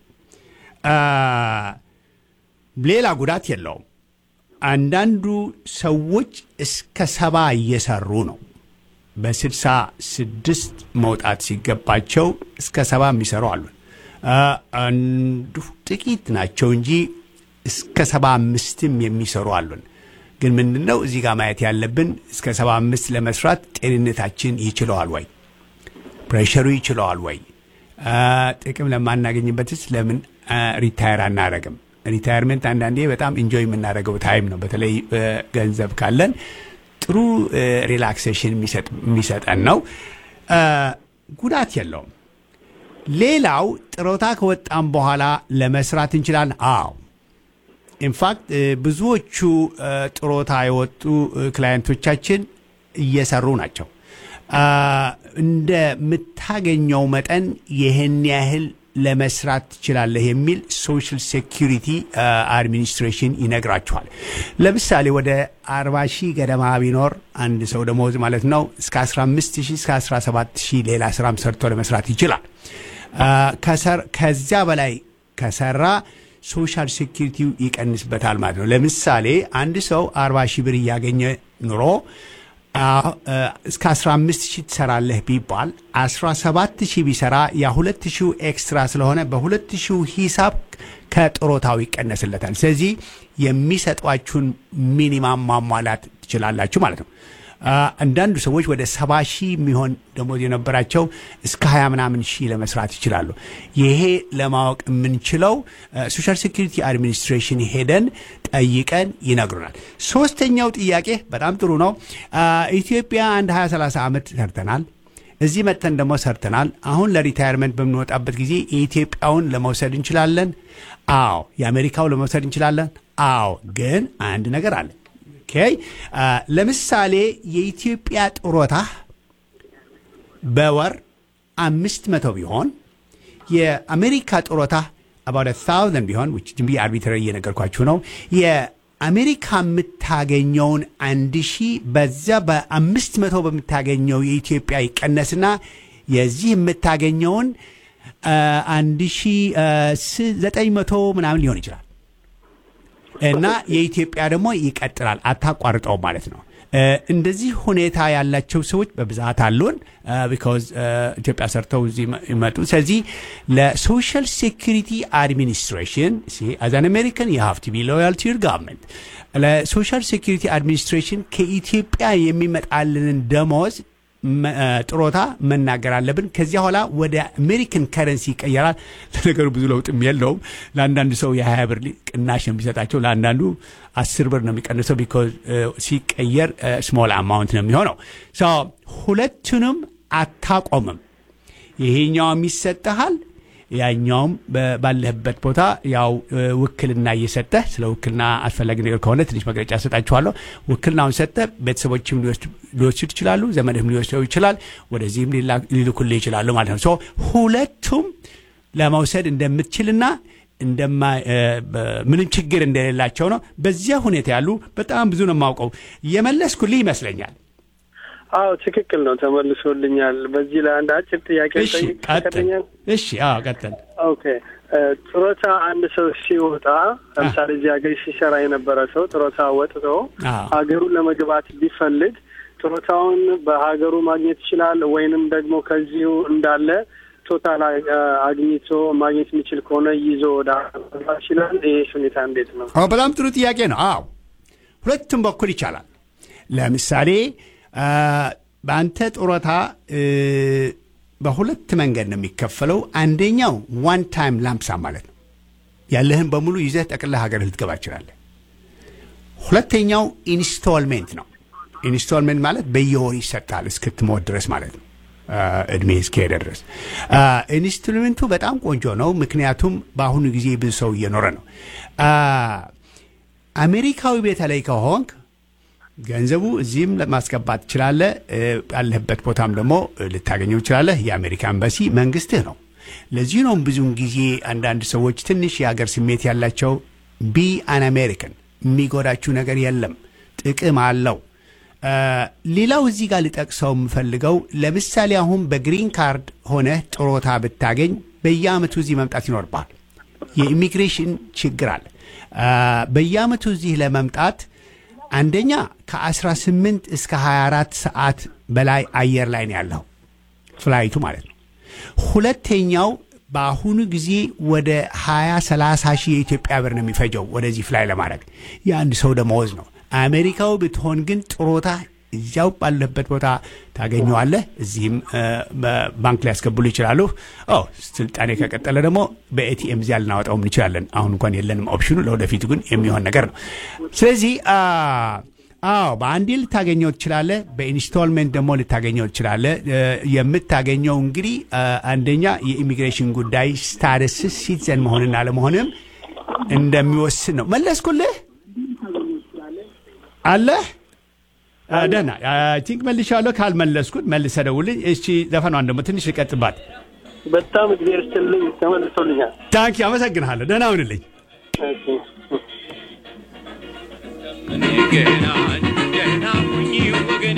ሌላ ጉዳት የለውም። አንዳንዱ ሰዎች እስከ ሰባ እየሰሩ ነው። በስልሳ ስድስት መውጣት ሲገባቸው እስከ ሰባ የሚሰሩ አሉን። አንዱ ጥቂት ናቸው እንጂ እስከ ሰባ አምስትም የሚሰሩ አሉን። ግን ምንድን ነው እዚህ ጋር ማየት ያለብን እስከ ሰባ አምስት ለመስራት ጤንነታችን ይችለዋል ወይ? ፕሬሸሩ ይችለዋል ወይ? ጥቅም ለማናገኝበትስ ለምን ሪታየር አናረግም? ሪታየርመንት አንዳንዴ በጣም ኢንጆይ የምናደርገው ታይም ነው። በተለይ ገንዘብ ካለን ጥሩ ሪላክሴሽን የሚሰጠን ነው። ጉዳት የለውም። ሌላው ጥሮታ ከወጣም በኋላ ለመስራት እንችላለን። አዎ ኢንፋክት ብዙዎቹ ጥሮታ የወጡ ክላየንቶቻችን እየሰሩ ናቸው። እንደምታገኘው መጠን ይህን ያህል ለመስራት ትችላለህ የሚል ሶሻል ሴኪሪቲ አድሚኒስትሬሽን ይነግራችኋል። ለምሳሌ ወደ 40 ሺህ ገደማ ቢኖር አንድ ሰው ደመወዝ ማለት ነው እስከ 15 ሺህ እስከ 17 ሺህ ሌላ ስራም ሰርቶ ለመስራት ይችላል። ከዚያ በላይ ከሰራ ሶሻል ሴኪሪቲው ይቀንስበታል ማለት ነው። ለምሳሌ አንድ ሰው 40 ሺህ ብር እያገኘ ኑሮ እስከ 15 ሺህ ትሰራለህ ቢባል 17 ሺህ ቢሰራ ያ 2 ሺህ ኤክስትራ ስለሆነ በ2 ሺህ ሂሳብ ከጥሮታው ይቀነስለታል። ስለዚህ የሚሰጧችሁን ሚኒማም ማሟላት ትችላላችሁ ማለት ነው። አንዳንዱ ሰዎች ወደ ሰባ ሺህ የሚሆን ደሞዝ የነበራቸው እስከ ሀያ ምናምን ሺህ ለመስራት ይችላሉ። ይሄ ለማወቅ የምንችለው ሶሻል ሴኩሪቲ አድሚኒስትሬሽን ሄደን ጠይቀን ይነግሩናል። ሶስተኛው ጥያቄ በጣም ጥሩ ነው። ኢትዮጵያ አንድ 20 30 ዓመት ሰርተናል። እዚህ መጥተን ደግሞ ሰርተናል። አሁን ለሪታየርመንት በምንወጣበት ጊዜ የኢትዮጵያውን ለመውሰድ እንችላለን። አዎ። የአሜሪካው ለመውሰድ እንችላለን። አዎ። ግን አንድ ነገር አለ። ኦኬ ለምሳሌ የኢትዮጵያ ጡረታ በወር አምስት መቶ ቢሆን የአሜሪካ ጡረታ አባውት ታውዘንድ ቢሆን ዝም ብዬ አርቢትራሪ እየነገርኳችሁ ነው። አሜሪካ የምታገኘውን አንድ ሺህ በዛ በአምስት መቶ በምታገኘው የኢትዮጵያ ይቀነስና የዚህ የምታገኘውን አንድ ሺህ ዘጠኝ መቶ ምናምን ሊሆን ይችላል እና የኢትዮጵያ ደግሞ ይቀጥላል፣ አታቋርጠው ማለት ነው። እንደዚህ ሁኔታ ያላቸው ሰዎች በብዛት አሉን። ቢካዝ ኢትዮጵያ ሰርተው እዚህ ይመጡ። ስለዚህ ለሶሻል ሴኩሪቲ አድሚኒስትሬሽን አዝ አን አሜሪካን ዩ ሃቭ ቱ ቢ ሎያል ቱ ዩር ጋቨርንመንት ለሶሻል ሴኩሪቲ አድሚኒስትሬሽን ከኢትዮጵያ የሚመጣልንን ደሞዝ ጥሮታ መናገር አለብን። ከዚያ በኋላ ወደ አሜሪካን ከረንሲ ይቀየራል። ለነገሩ ብዙ ለውጥም የለውም። ለአንዳንድ ሰው የሀያ ብር ቅናሽ ነው የሚሰጣቸው፣ ለአንዳንዱ አስር ብር ነው የሚቀንሰው። ቢኮዝ ሲቀየር ስሞል አማውንት ነው የሚሆነው። ሁለቱንም አታቆምም። ይሄኛውም ይሰጠሃል ያኛውም ባለህበት ቦታ ያው ውክልና እየሰጠህ ስለ ውክልና አስፈላጊ ነገር ከሆነ ትንሽ መግለጫ ሰጣችኋለሁ። ውክልናውን ሰጠህ ቤተሰቦችም ሊወስድ ይችላሉ፣ ዘመድህም ሊወስደው ይችላል፣ ወደዚህም ሊልኩልህ ይችላሉ ማለት ነው። ሁለቱም ለመውሰድ እንደምትችልና ምንም ችግር እንደሌላቸው ነው። በዚያ ሁኔታ ያሉ በጣም ብዙ ነው የማውቀው። የመለስኩልህ ይመስለኛል። አዎ ትክክል ነው፣ ተመልሶልኛል። በዚህ ላይ አንድ አጭር ጥያቄ ጠይቀኛል። እሺ፣ አዎ ቀጥል። ኦኬ ጡረታ አንድ ሰው ሲወጣ ለምሳሌ እዚህ ሀገር ሲሰራ የነበረ ሰው ጡረታ ወጥቶ ሀገሩን ለመግባት ቢፈልግ ጡረታውን በሀገሩ ማግኘት ይችላል ወይንም ደግሞ ከዚሁ እንዳለ ቶታል አግኝቶ ማግኘት የሚችል ከሆነ ይዞ ወደ መግባት ይችላል። ይህ ሁኔታ እንዴት ነው? አዎ በጣም ጥሩ ጥያቄ ነው። አዎ ሁለቱም በኩል ይቻላል። ለምሳሌ በአንተ ጡረታ በሁለት መንገድ ነው የሚከፈለው። አንደኛው ዋን ታይም ላምሳ ማለት ነው። ያለህን በሙሉ ይዘህ ጠቅልለህ ሀገር ልትገባ ትችላለህ። ሁለተኛው ኢንስቶልሜንት ነው። ኢንስቶልሜንት ማለት በየወር ይሰጣል እስክትሞት ድረስ ማለት ነው። እድሜ እስከሄደ ድረስ ኢንስቶልሜንቱ በጣም ቆንጆ ነው። ምክንያቱም በአሁኑ ጊዜ ብዙ ሰው እየኖረ ነው። አሜሪካዊ በተለይ ከሆንክ ገንዘቡ እዚህም ማስገባት ትችላለህ። ያለህበት ቦታም ደግሞ ልታገኘው ትችላለህ። የአሜሪካ ኤምባሲ መንግስትህ ነው። ለዚህ ነው ብዙውን ጊዜ አንዳንድ ሰዎች ትንሽ የሀገር ስሜት ያላቸው ቢ አን አሜሪካን የሚጎዳችሁ ነገር የለም፣ ጥቅም አለው። ሌላው እዚህ ጋር ልጠቅሰው የምፈልገው ለምሳሌ አሁን በግሪን ካርድ ሆነህ ጥሮታ ብታገኝ በየአመቱ እዚህ መምጣት ይኖርብሃል። የኢሚግሬሽን ችግር አለ። በየአመቱ እዚህ ለመምጣት አንደኛ ከ18 እስከ 24 ሰዓት በላይ አየር ላይ ነው ያለው ፍላይቱ ማለት ነው። ሁለተኛው በአሁኑ ጊዜ ወደ 20 30 ሺህ የኢትዮጵያ ብር ነው የሚፈጀው ወደዚህ ፍላይ ለማድረግ የአንድ ሰው ደመወዝ ነው። አሜሪካው ብትሆን ግን ጥሮታ እዚያው ባለበት ቦታ ታገኘዋለህ። እዚህም ባንክ ሊያስገቡሉ ይችላሉ። ስልጣኔ ከቀጠለ ደግሞ በኤቲኤም እዚያ ልናወጣውም እንችላለን። አሁን እንኳን የለንም ኦፕሽኑ፣ ለወደፊቱ ግን የሚሆን ነገር ነው። ስለዚህ አዎ በአንዴ ልታገኘው ትችላለህ። በኢንስቶልሜንት ደግሞ ልታገኘው ትችላለህ። የምታገኘው እንግዲህ አንደኛ የኢሚግሬሽን ጉዳይ ስታተስ ሲቲዘን መሆንና ለመሆንም እንደሚወስን ነው። መለስኩልህ አለህ ደህና ቲንክ መልሻለሁ። ካልመለስኩት መልሰህ ደውልኝ። እሺ ዘፈኗን ደግሞ ትንሽ ልቀጥባት። በጣም እግዚአብሔር ይስጥልኝ። ተመልሶልኛል። ታንኪ አመሰግንሃለሁ። ደህና ሁንልኝ። ገና ደህና ሁኚ ወገኔ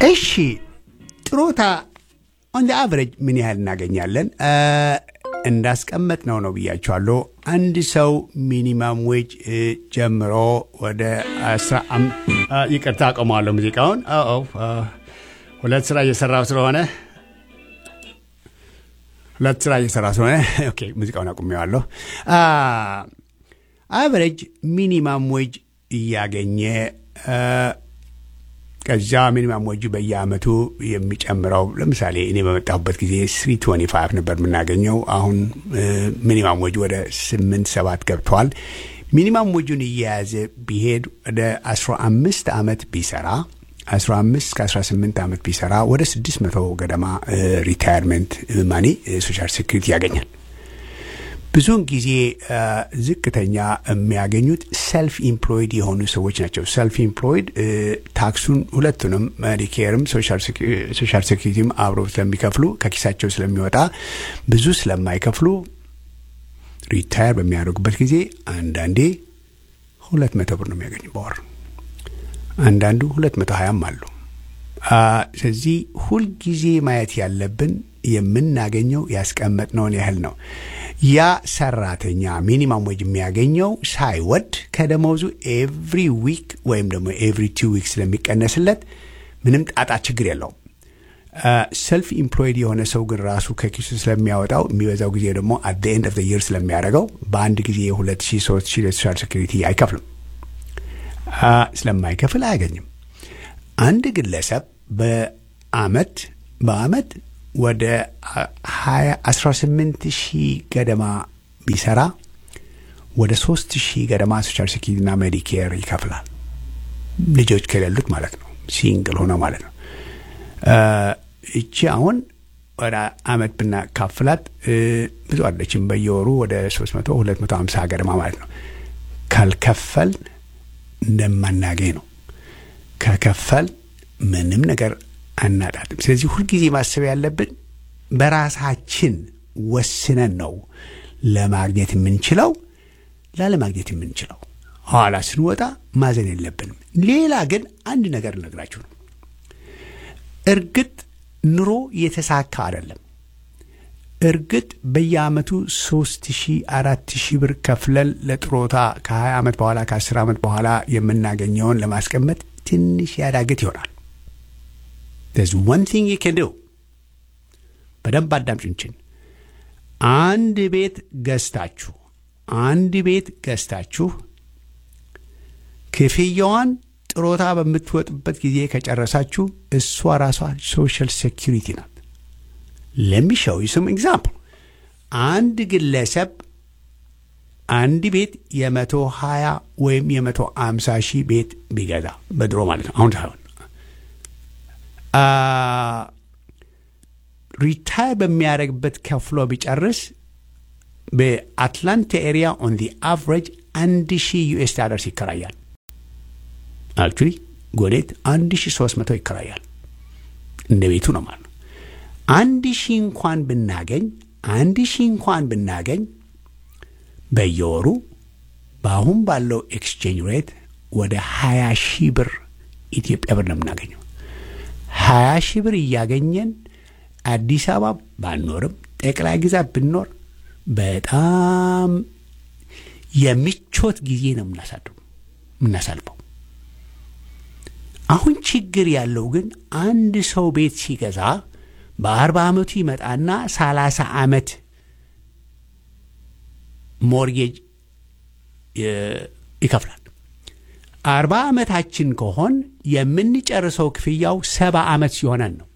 እሺ ጥሮታ ኦን አቨሬጅ ምን ያህል እናገኛለን? እንዳስቀመጥ ነው ነው ብያቸዋለሁ። አንድ ሰው ሚኒማም ዌጅ ጀምሮ ወደ አስራ አም- አ፣ ይቅርታ አቆመዋለሁ ሙዚቃውን። አዎ አ፣ ሁለት ስራ እየሰራው ስለሆነ ሁለት ስራ እየሰራ ስለሆነ ኦኬ ሙዚቃውን አቁሜዋለሁ። አቨሬጅ ሚኒማም ዌጅ እያገኘ አ፣ ከዛ ሚኒማም ወጁ በየአመቱ የሚጨምረው ለምሳሌ እኔ በመጣሁበት ጊዜ ስሪ ቶኒ ፋይቭ ነበር የምናገኘው። አሁን ሚኒማም ወጁ ወደ ስምንት ሰባት ገብተዋል። ሚኒማም ወጁን እየያዘ ቢሄድ ወደ አስራ አምስት አመት ቢሰራ አስራ አምስት ከአስራ ስምንት አመት ቢሰራ ወደ ስድስት መቶ ገደማ ሪታየርመንት ማኒ ሶሻል ሴኩሪቲ ያገኛል። ብዙውን ጊዜ አ፣ ዝቅተኛ የሚያገኙት ሰልፍ ኢምፕሎይድ የሆኑ ሰዎች ናቸው። ሰልፍ ኢምፕሎይድ እ፣ ታክሱን ሁለቱንም ሜዲኬርም ሶሻል ሴኩሪቲም አብረው ስለሚከፍሉ ከኪሳቸው ስለሚወጣ ብዙ ስለማይከፍሉ ሪታየር በሚያደርጉበት ጊዜ አንዳንዴ ሁለት መቶ ብር ነው የሚያገኙ በወር አንዳንዱ ሁለት መቶ ሀያም አሉ። አ፣ ስለዚህ ሁልጊዜ ማየት ያለብን የምናገኘው ያስቀመጥነውን ያህል ነው። ያ ሰራተኛ ሚኒማም ዌጅ የሚያገኘው ሳይወድ ከደመወዙ ኤቭሪ ዊክ ወይም ደግሞ ኤቭሪ ቱ ዊክ ስለሚቀነስለት ምንም ጣጣ ችግር የለውም። ሰልፍ ኢምፕሎይድ የሆነ ሰው ግን ራሱ ከኪሱ ስለሚያወጣው የሚበዛው ጊዜ ደግሞ አት ኤንድ ኦፍ የር ስለሚያደርገው በአንድ ጊዜ የሁለት ሺህ ሶስት ሺህ ለሶሻል ሴኩሪቲ አይከፍልም። አ፣ ስለማይከፍል አያገኝም። አንድ ግለሰብ በአመት በአመት ወደ ሀያ አስራ ስምንት ሺህ ገደማ ቢሰራ ወደ ሶስት ሺህ ገደማ ሶሻል ሴኪሪቲና ሜዲኬር ይከፍላል። ልጆች ከሌሉት ማለት ነው። ሲንግል ሆነ ማለት ነው። አ፣ እቺ አሁን ወደ አመት ብናካፍላት እ፣ ብዙ አለችም። በየወሩ ወደ ሶስት መቶ ሁለት መቶ ሀምሳ ገደማ ማለት ነው። ካልከፈል እንደማናገኝ ነው። ከከፈል ምንም ነገር አናጣትም። ስለዚህ ሁልጊዜ ማሰብ ያለብን በራሳችን ወስነን ነው ለማግኘት የምንችለው ላለማግኘት የምንችለው። ኋላ ስንወጣ ማዘን የለብንም። ሌላ ግን አንድ ነገር እነግራችሁ ነው። እርግጥ ኑሮ የተሳካ አይደለም። እርግጥ በየአመቱ ሶስት ሺህ አራት ሺህ ብር ከፍለን ለጥሮታ ከ20 ዓመት በኋላ ከ10 ዓመት በኋላ የምናገኘውን ለማስቀመጥ ትንሽ ያዳግት ይሆናል። there's one thing you can do በደንብ አዳምጭንችን አንድ ቤት ገዝታችሁ አንድ ቤት ገዝታችሁ ክፍያዋን ጥሮታ በምትወጥበት ጊዜ ከጨረሳችሁ እሷ ራሷ ሶሻል ሴኪሪቲ ናት። ለሚሸው ስም ኤግዛምፕል አንድ ግለሰብ አንድ ቤት የመቶ ሀያ ወይም የመቶ አምሳ ሺህ ቤት ቢገዛ በድሮ ማለት ነው አሁን ሳይሆን ሪታየር በሚያደርግበት ከፍሎ ቢጨርስ በአትላንታ ኤሪያ ኦን ዲ አቨሬጅ አንድ ሺህ ዩኤስ ዳለርስ ይከራያል። አክቹሊ ጎዴት አንድ ሺህ ሶስት መቶ ይከራያል። እንደ ቤቱ ነው ማለት ነው። አንድ ሺህ እንኳን ብናገኝ አንድ ሺህ እንኳን ብናገኝ በየወሩ በአሁን ባለው ኤክስቼንጅ ሬት ወደ ሀያ ሺህ ብር ኢትዮጵያ ብር ነው የምናገኘው። ሀያ ሺህ ብር እያገኘን አዲስ አበባ ባንኖርም ጠቅላይ ግዛት ብንኖር በጣም የሚቾት ጊዜ ነው የምናሳድሩ የምናሳልፈው። አሁን ችግር ያለው ግን አንድ ሰው ቤት ሲገዛ በአርባ ዓመቱ ይመጣና ሰላሳ ዓመት ሞርጌጅ ይከፍላል። አርባ ዓመታችን ከሆን የምንጨርሰው ክፍያው ሰባ ዓመት ሲሆነን ነው።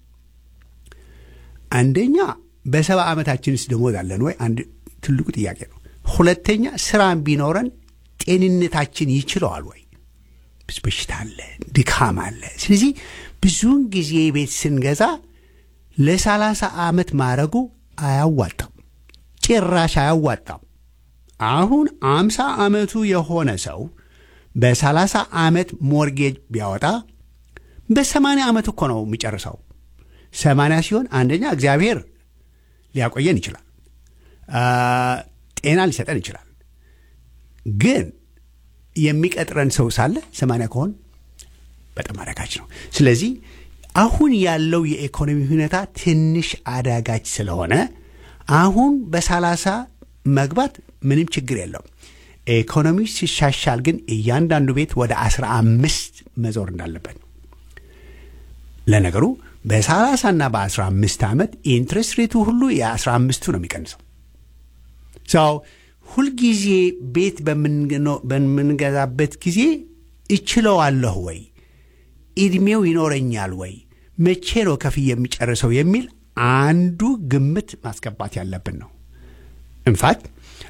አንደኛ በሰባ ዓመታችንስ ደሞዝ አለን ወይ? አንድ ትልቁ ጥያቄ ነው። ሁለተኛ ስራም ቢኖረን ጤንነታችን ይችለዋል ወይ? በሽታ አለ፣ ድካም አለ። ስለዚህ ብዙውን ጊዜ ቤት ስንገዛ ለሰላሳ ዓመት ማድረጉ አያዋጣም፣ ጭራሽ አያዋጣም። አሁን አምሳ ዓመቱ የሆነ ሰው በሰላሳ ዓመት ሞርጌጅ ቢያወጣ በሰማንያ ዓመት እኮ ነው የሚጨርሰው። ሰማንያ ሲሆን አንደኛ እግዚአብሔር ሊያቆየን ይችላል፣ ጤና ሊሰጠን ይችላል። ግን የሚቀጥረን ሰው ሳለ ሰማንያ ከሆን በጣም አዳጋች ነው። ስለዚህ አሁን ያለው የኢኮኖሚ ሁኔታ ትንሽ አዳጋች ስለሆነ አሁን በሰላሳ መግባት ምንም ችግር የለውም። ኢኮኖሚ ሲሻሻል ግን እያንዳንዱ ቤት ወደ አስራ አምስት መዞር እንዳለበት ለነገሩ በሰላሳ እና በአስራ አምስት ዓመት ኢንትረስት ሬቱ ሁሉ የአስራ አምስቱ ነው የሚቀንሰው ሰው ሁልጊዜ ቤት በምንገዛበት ጊዜ እችለዋለሁ ወይ እድሜው ይኖረኛል ወይ መቼ ነው ከፍዬ የሚጨርሰው የሚል አንዱ ግምት ማስገባት ያለብን ነው ኢንፋክት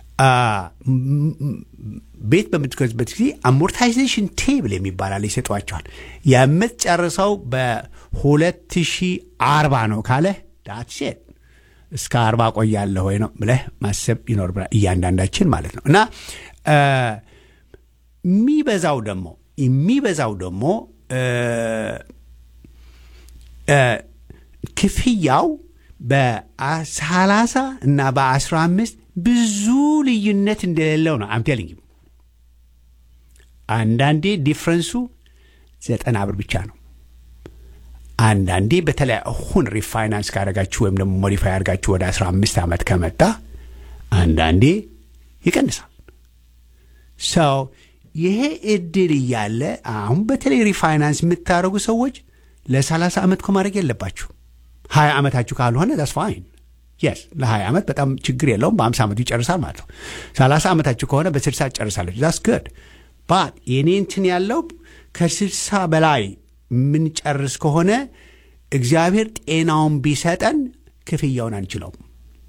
ቤት በምትገዙበት ጊዜ አሞርታይዜሽን ቴብል የሚባላል ይሰጧቸዋል የምትጨርሰው በሁለት ሺህ አርባ ነው ካለ ዳትሴት እስከ አርባ ቆያለሁ ወይ ነው ብለህ ማሰብ ይኖርብናል እያንዳንዳችን ማለት ነው እና የሚበዛው ደግሞ የሚበዛው ደግሞ ክፍያው በሰላሳ እና በአስራ አምስት ብዙ ልዩነት እንደሌለው ነው አምቴልኝ አንዳንዴ ዲፍረንሱ ዘጠና ብር ብቻ ነው አንዳንዴ በተለይ አሁን ሪፋይናንስ ካደረጋችሁ ወይም ደግሞ ሞዲፋይ አድርጋችሁ ወደ 15 ዓመት ከመጣ አንዳንዴ ይቀንሳል ሰው ይሄ እድል እያለ አሁን በተለይ ሪፋይናንስ የምታደርጉ ሰዎች ለ30 ዓመት እኮ ማድረግ የለባችሁ ሀያ ዓመታችሁ ካልሆነ ዳስ ፋይን የስ ለ20 ዓመት በጣም ችግር የለውም በ50 ዓመቱ ይጨርሳል ማለት ነው 30 ዓመታችሁ ከሆነ በ60 ጨርሳለች ዳስ ግድ ባት የኔ እንትን ያለው ከ60 በላይ የምንጨርስ ከሆነ እግዚአብሔር ጤናውን ቢሰጠን ክፍያውን አንችለውም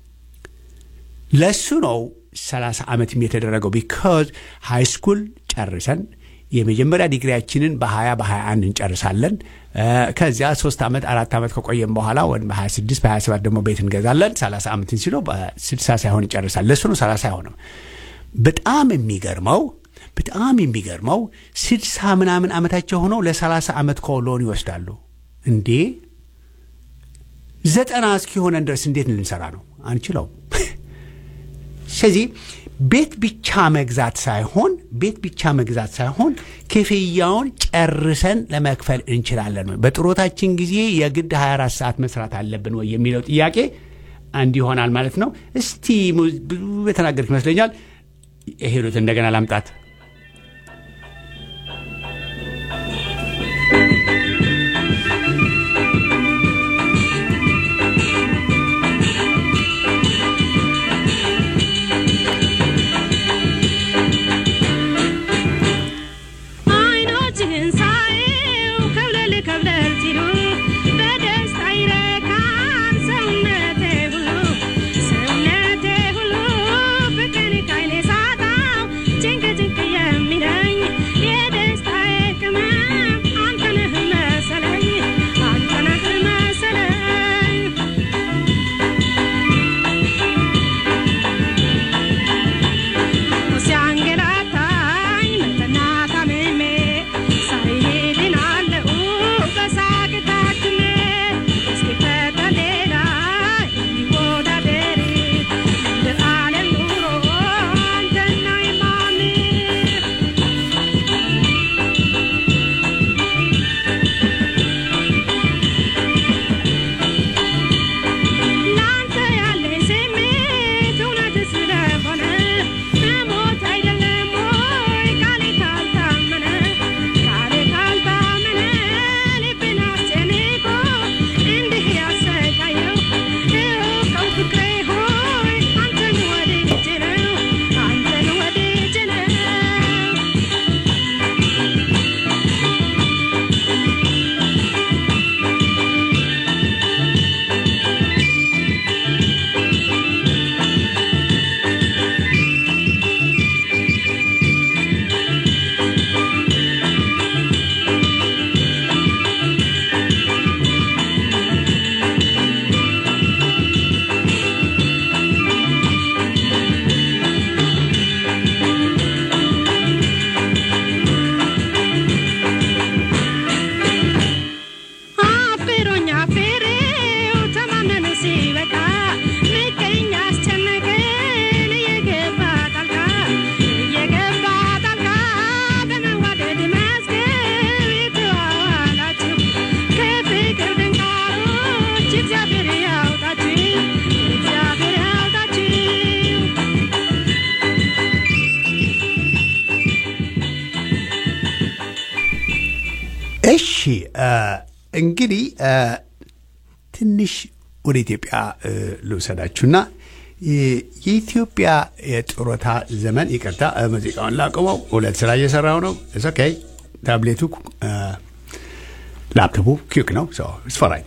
ለሱ ነው 30 ዓመትም የተደረገው ቢካዝ ሃይ ስኩል ጨርሰን የመጀመሪያ ዲግሪያችንን በ20 በ21 እንጨርሳለን ከዚያ ሶስት ዓመት አራት ዓመት ከቆየም በኋላ ወ በ26 በ27 ደግሞ ቤት እንገዛለን 30 ዓመትን ሲለው በ60 ሳይሆን ይጨርሳል ለሱ ነው 30 አይሆንም በጣም የሚገርመው በጣም የሚገርመው ስድሳ ምናምን ዓመታቸው ሆነው ለሰላሳ ዓመት ኮሎን ይወስዳሉ እንዴ ዘጠና እስኪሆነን ድረስ እንዴት ልንሰራ ነው አንችለው ስለዚህ ቤት ብቻ መግዛት ሳይሆን ቤት ብቻ መግዛት ሳይሆን ክፍያውን ጨርሰን ለመክፈል እንችላለን ወይ በጥሮታችን ጊዜ የግድ 24 ሰዓት መስራት አለብን ወይ የሚለው ጥያቄ አንድ ይሆናል ማለት ነው እስቲ ብዙ የተናገርክ ይመስለኛል ሄዱት እንደገና ላምጣት Jingle, jingle. እሺ እ፣ እንግዲህ እ፣ ትንሽ ወደ ኢትዮጵያ እ፣ ልውሰዳችሁና እ፣ የኢትዮጵያ የጡረታ ዘመን ይቅርታ፣ እ፣ ሙዚቃውን ላቁመው። ሁለት ስራ እየሰራው ነው። ኦኬ ታብሌቱ እ፣ ላፕቶፑ ኪክ ነው። ስፈራኝ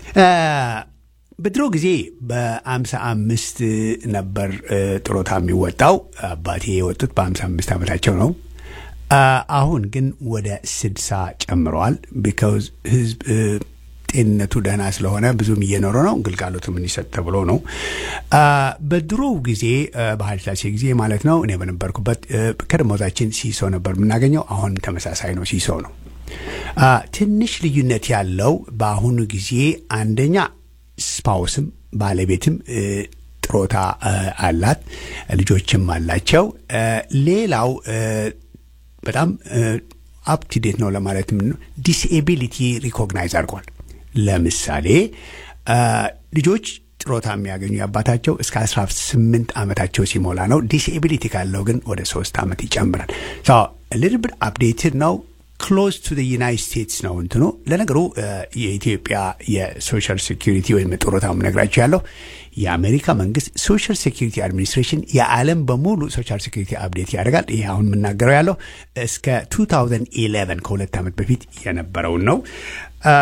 በድሮ ጊዜ በአምሳ አምስት ነበር እ፣ ጡረታ የሚወጣው። አባቴ የወጡት በአምሳ አምስት ዓመታቸው ነው። አ፣ አሁን ግን ወደ ስድሳ ጨምረዋል። ቢካውዝ ህዝብ እ፣ ጤንነቱ ደህና ስለሆነ ብዙም እየኖረ ነው። ግልጋሎትም እንዲሰጥ ተብሎ ነው። አ፣ በድሮው ጊዜ እ፣ በኃይለ ሥላሴ ጊዜ ማለት ነው እኔ በነበርኩበት እ፣ ከደሞዛችን ሲሶ ነበር የምናገኘው። አሁን ተመሳሳይ ነው፣ ሲሶ ነው። አ፣ ትንሽ ልዩነት ያለው በአሁኑ ጊዜ አንደኛ ስፓውስም ባለቤትም እ፣ ጥሮታ እ፣ አላት፣ ልጆችም አላቸው። እ፣ ሌላው እ፣ በጣም አፕቱዴት ነው ለማለት ምን ዲስኤቢሊቲ ሪኮግናይዝ አድርጓል። ለምሳሌ አ፣ ልጆች ጥሮታ የሚያገኙ የአባታቸው እስከ 18 ዓመታቸው ሲሞላ ነው። ዲስኤቢሊቲ ካለው ግን ወደ ሶስት ዓመት ይጨምራል። ሊትል አፕዴትድ ነው። ክሎዝ ቱ ዩናይት ስቴትስ ነው እንትኑ። ለነገሩ አ፣ የኢትዮጵያ የሶሻል ሴኪሪቲ ወይም ጡረታ ነግራቸው ያለው የአሜሪካ መንግስት ሶሻል ሴኪሪቲ አድሚኒስትሬሽን የዓለም በሙሉ ሶሻል ሴኪሪቲ አፕዴት ያደርጋል። ይሄ አሁን የምናገረው ያለው እስከ 2011 ከሁለት ዓመት በፊት የነበረውን ነው። አ፣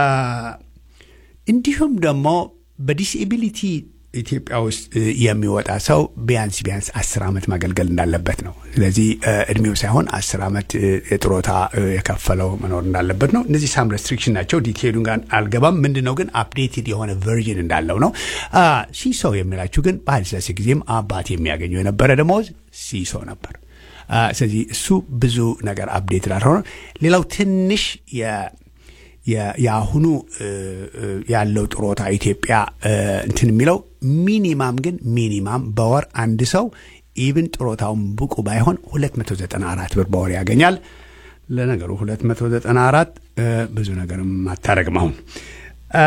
እንዲሁም ደግሞ በዲስኤቢሊቲ ኢትዮጵያ ውስጥ እ፣ የሚወጣ ሰው ቢያንስ ቢያንስ አስር ዓመት ማገልገል እንዳለበት ነው። ስለዚህ እ፣ እድሜው ሳይሆን አስር ዓመት እ፣ የጥሮታ እ፣ የከፈለው መኖር እንዳለበት ነው። እነዚህ ሳም ሬስትሪክሽን ናቸው። ዲቴይሉን ጋር አልገባም። ምንድን ነው ግን አፕዴትድ የሆነ ቨርዥን እንዳለው ነው። አ፣ ሲሶ የሚላችሁ ግን በኃይለ ሥላሴ ጊዜም አባት የሚያገኘው የነበረ ደመወዝ ሲሶ ነበር። አ፣ ስለዚህ እሱ ብዙ ነገር አፕዴትድ አልሆነ። ሌላው ትንሽ የ የ- የአሁኑ እ፣ እ፣ ያለው ጥሮታ ኢትዮጵያ እ፣ እንትን የሚለው ሚኒማም ግን ሚኒማም በወር አንድ ሰው ኢቭን ጥሮታውን ብቁ ባይሆን 294 ብር በወር ያገኛል። ለነገሩ 294 እ፣ ብዙ ነገርም አታረግም አሁን አ፣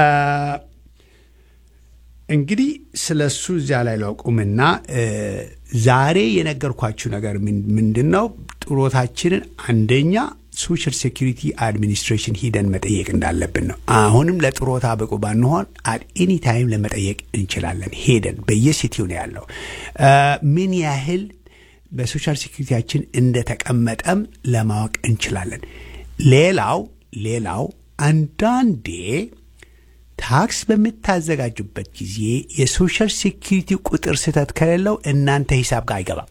እንግዲህ ስለ እሱ እዚያ ላይ ለቁምና እ፣ ዛሬ የነገርኳችሁ ነገር ምን- ምንድን ነው? ጥሮታችንን አንደኛ ሶሻል ሴኪሪቲ አድሚኒስትሬሽን ሂደን መጠየቅ እንዳለብን ነው። አሁንም ለጥሮታ ብቁ ባንሆን አት ኤኒ ታይም ለመጠየቅ እንችላለን። ሄደን በየሲቲው ነው ያለው እ፣ ምን ያህል በሶሻል ሴኪሪቲያችን እንደተቀመጠም ለማወቅ እንችላለን። ሌላው ሌላው አንዳንዴ ታክስ በምታዘጋጁበት ጊዜ የሶሻል ሴኪሪቲ ቁጥር ስህተት ከሌለው እናንተ ሂሳብ ጋር አይገባም።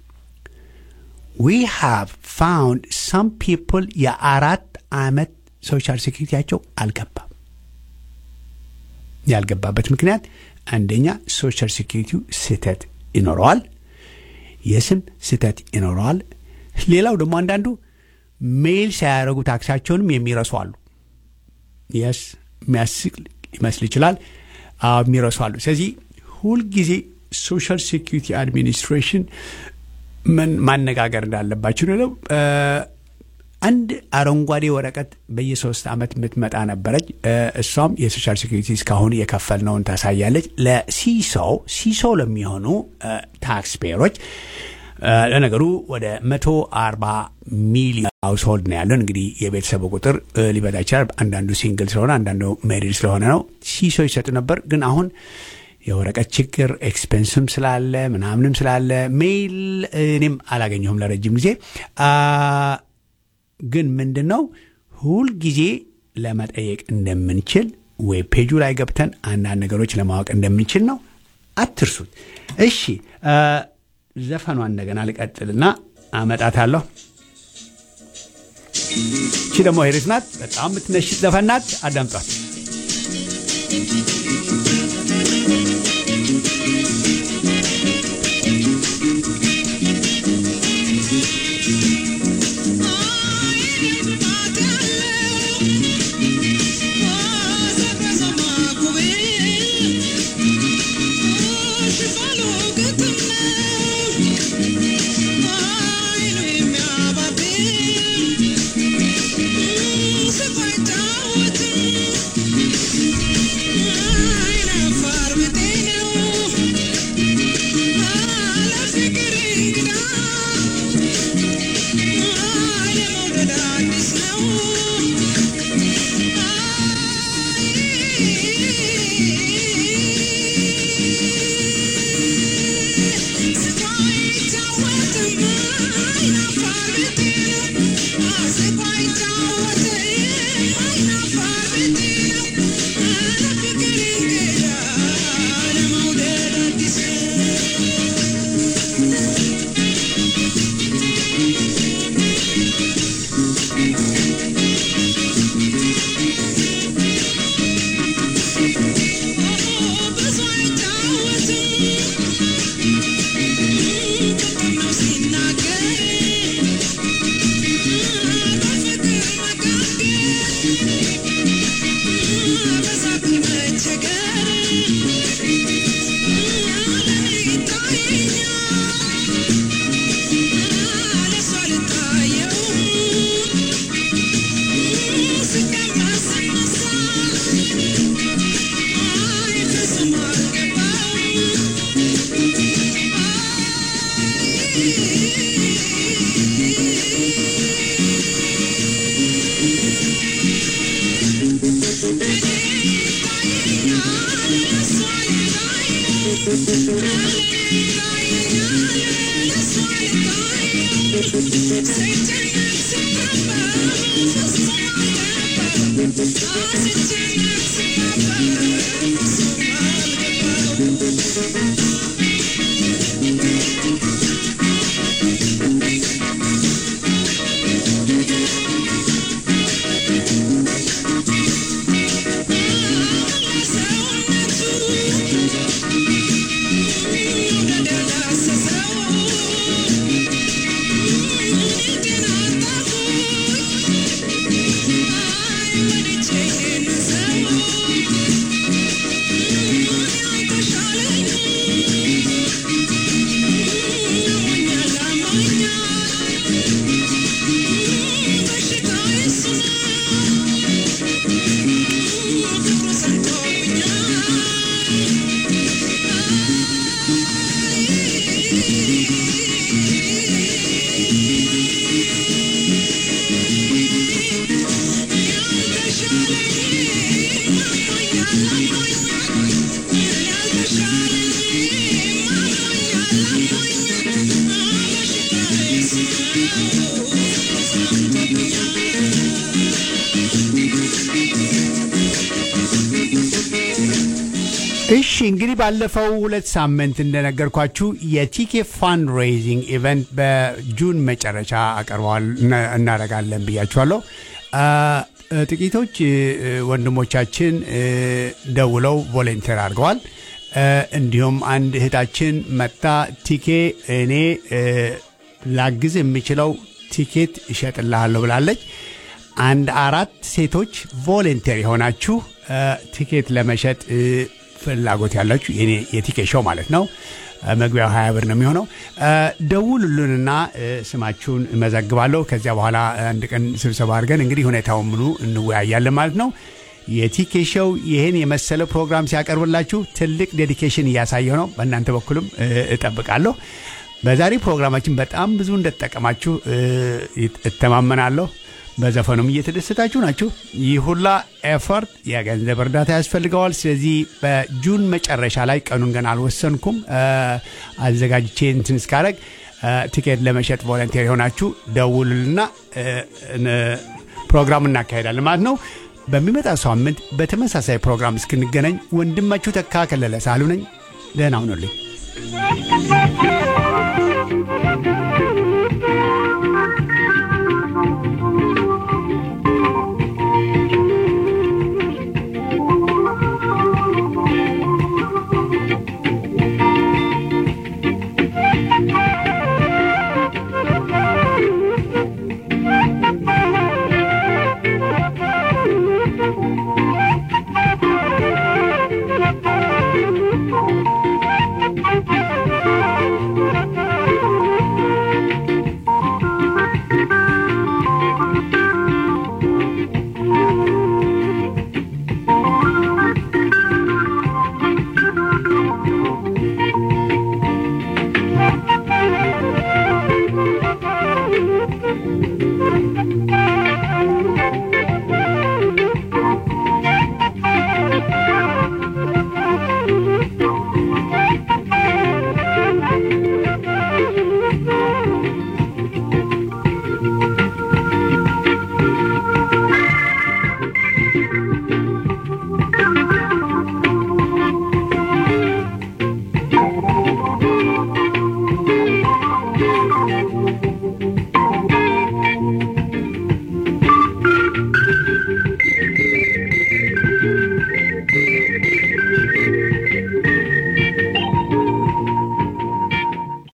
ዊ ሃቭ ፋውንድ ሰም ፒፕል የአራት ዓመት ሶሻል ሴኪሪቲያቸው አልገባም። ያልገባበት ምክንያት አንደኛ ሶሻል ሴኪሪቲው ስህተት ይኖረዋል፣ የስም ስህተት ይኖረዋል። ሌላው ደግሞ አንዳንዱ ሜይል ሳያደርጉ ታክሳቸውንም የሚረሱ አሉ። የስ የሚያስቅ ሊመስል ይችላል። አዎ የሚረሱ አሉ። ስለዚህ ሁልጊዜ ሶሻል ሴኪሪቲ አድሚኒስትሬሽን ምን ማነጋገር እንዳለባችሁ ነው። እ፣ አንድ አረንጓዴ ወረቀት በየሶስት ዓመት የምትመጣ ነበረች። እ፣ እሷም የሶሻል ሴኪሪቲ እስካሁን የከፈልነውን ታሳያለች። ለሲሶ ሲሶ ለሚሆኑ ታክስ ፔየሮች ለነገሩ ወደ መቶ አርባ ሚሊዮን ሃውስሆልድ ነው ያለን። እንግዲህ የቤተሰቡ ቁጥር እ፣ ሊበዛ ይችላል። አንዳንዱ ሲንግል ስለሆነ፣ አንዳንዱ ሜሪድ ስለሆነ ነው። ሲሶ ይሰጡ ነበር ግን አሁን የወረቀት ችግር ኤክስፔንስም ስላለ ምናምንም ስላለ ሜይል እኔም አላገኘሁም ለረጅም ጊዜ አ፣ ግን ምንድን ነው ሁልጊዜ ለመጠየቅ እንደምንችል ዌብ ፔጁ ላይ ገብተን አንዳንድ ነገሮች ለማወቅ እንደምንችል ነው። አትርሱት። እሺ አ፣ ዘፈኗን እንደገና ልቀጥልና አመጣታለሁ። እቺ ደግሞ ሄሪት ናት። በጣም የምትነሽጥ ዘፈን ናት። አዳምጧት። Thank you. እሺ እንግዲህ ባለፈው ሁለት ሳምንት እንደነገርኳችሁ የቲኬ ፋንድ ሬይዚንግ ኢቨንት በጁን መጨረሻ አቀርበዋል እና- እናደርጋለን ብያችኋለሁ። አ፣ ጥቂቶች እ፣ ወንድሞቻችን እ፣ ደውለው ቮለንቴር አድርገዋል። እ፣ እንዲሁም አንድ እህታችን መጣ ቲኬ እኔ እ፣ ላግዝ የሚችለው ቲኬት እሸጥልሃለሁ ብላለች። አንድ አራት ሴቶች ቮለንቴር የሆናችሁ እ፣ ቲኬት ለመሸጥ እ፣ ፍላጎት ያላችሁ የኔ የቲኬት ሾው ማለት ነው። እ፣ መግቢያው ሀያ ብር ነው የሚሆነው። እ፣ ደውሉልንና እ፣ ስማችሁን እመዘግባለሁ። ከዚያ በኋላ አንድ ቀን ስብሰባ አድርገን እንግዲህ ሁኔታውን ሙሉ እንወያያለን ማለት ነው። የቲኬ ሾው ይህን የመሰለ ፕሮግራም ሲያቀርብላችሁ ትልቅ ዴዲኬሽን እያሳየው ነው። በእናንተ በኩልም እ፣ እጠብቃለሁ። በዛሬ ፕሮግራማችን በጣም ብዙ እንደተጠቀማችሁ እ፣ ይት- እተማመናለሁ። በዘፈኑም እየተደሰታችሁ ናችሁ። ይህ ሁላ ኤፈርት የገንዘብ እርዳታ ያስፈልገዋል። ስለዚህ በጁን መጨረሻ ላይ ቀኑን ገና አልወሰንኩም እ፣ አዘጋጅቼ እንትን እስካረግ እ፣ ቲኬት ለመሸጥ ቮለንቴር የሆናችሁ ደውሉልና እ፣ እ፣ ፕሮግራም እናካሄዳለን ማለት ነው። በሚመጣ ሳምንት በተመሳሳይ ፕሮግራም እስክንገናኝ ወንድማችሁ ተካ ከለለ ሳሉ ነኝ። ደህና ሁኑልኝ።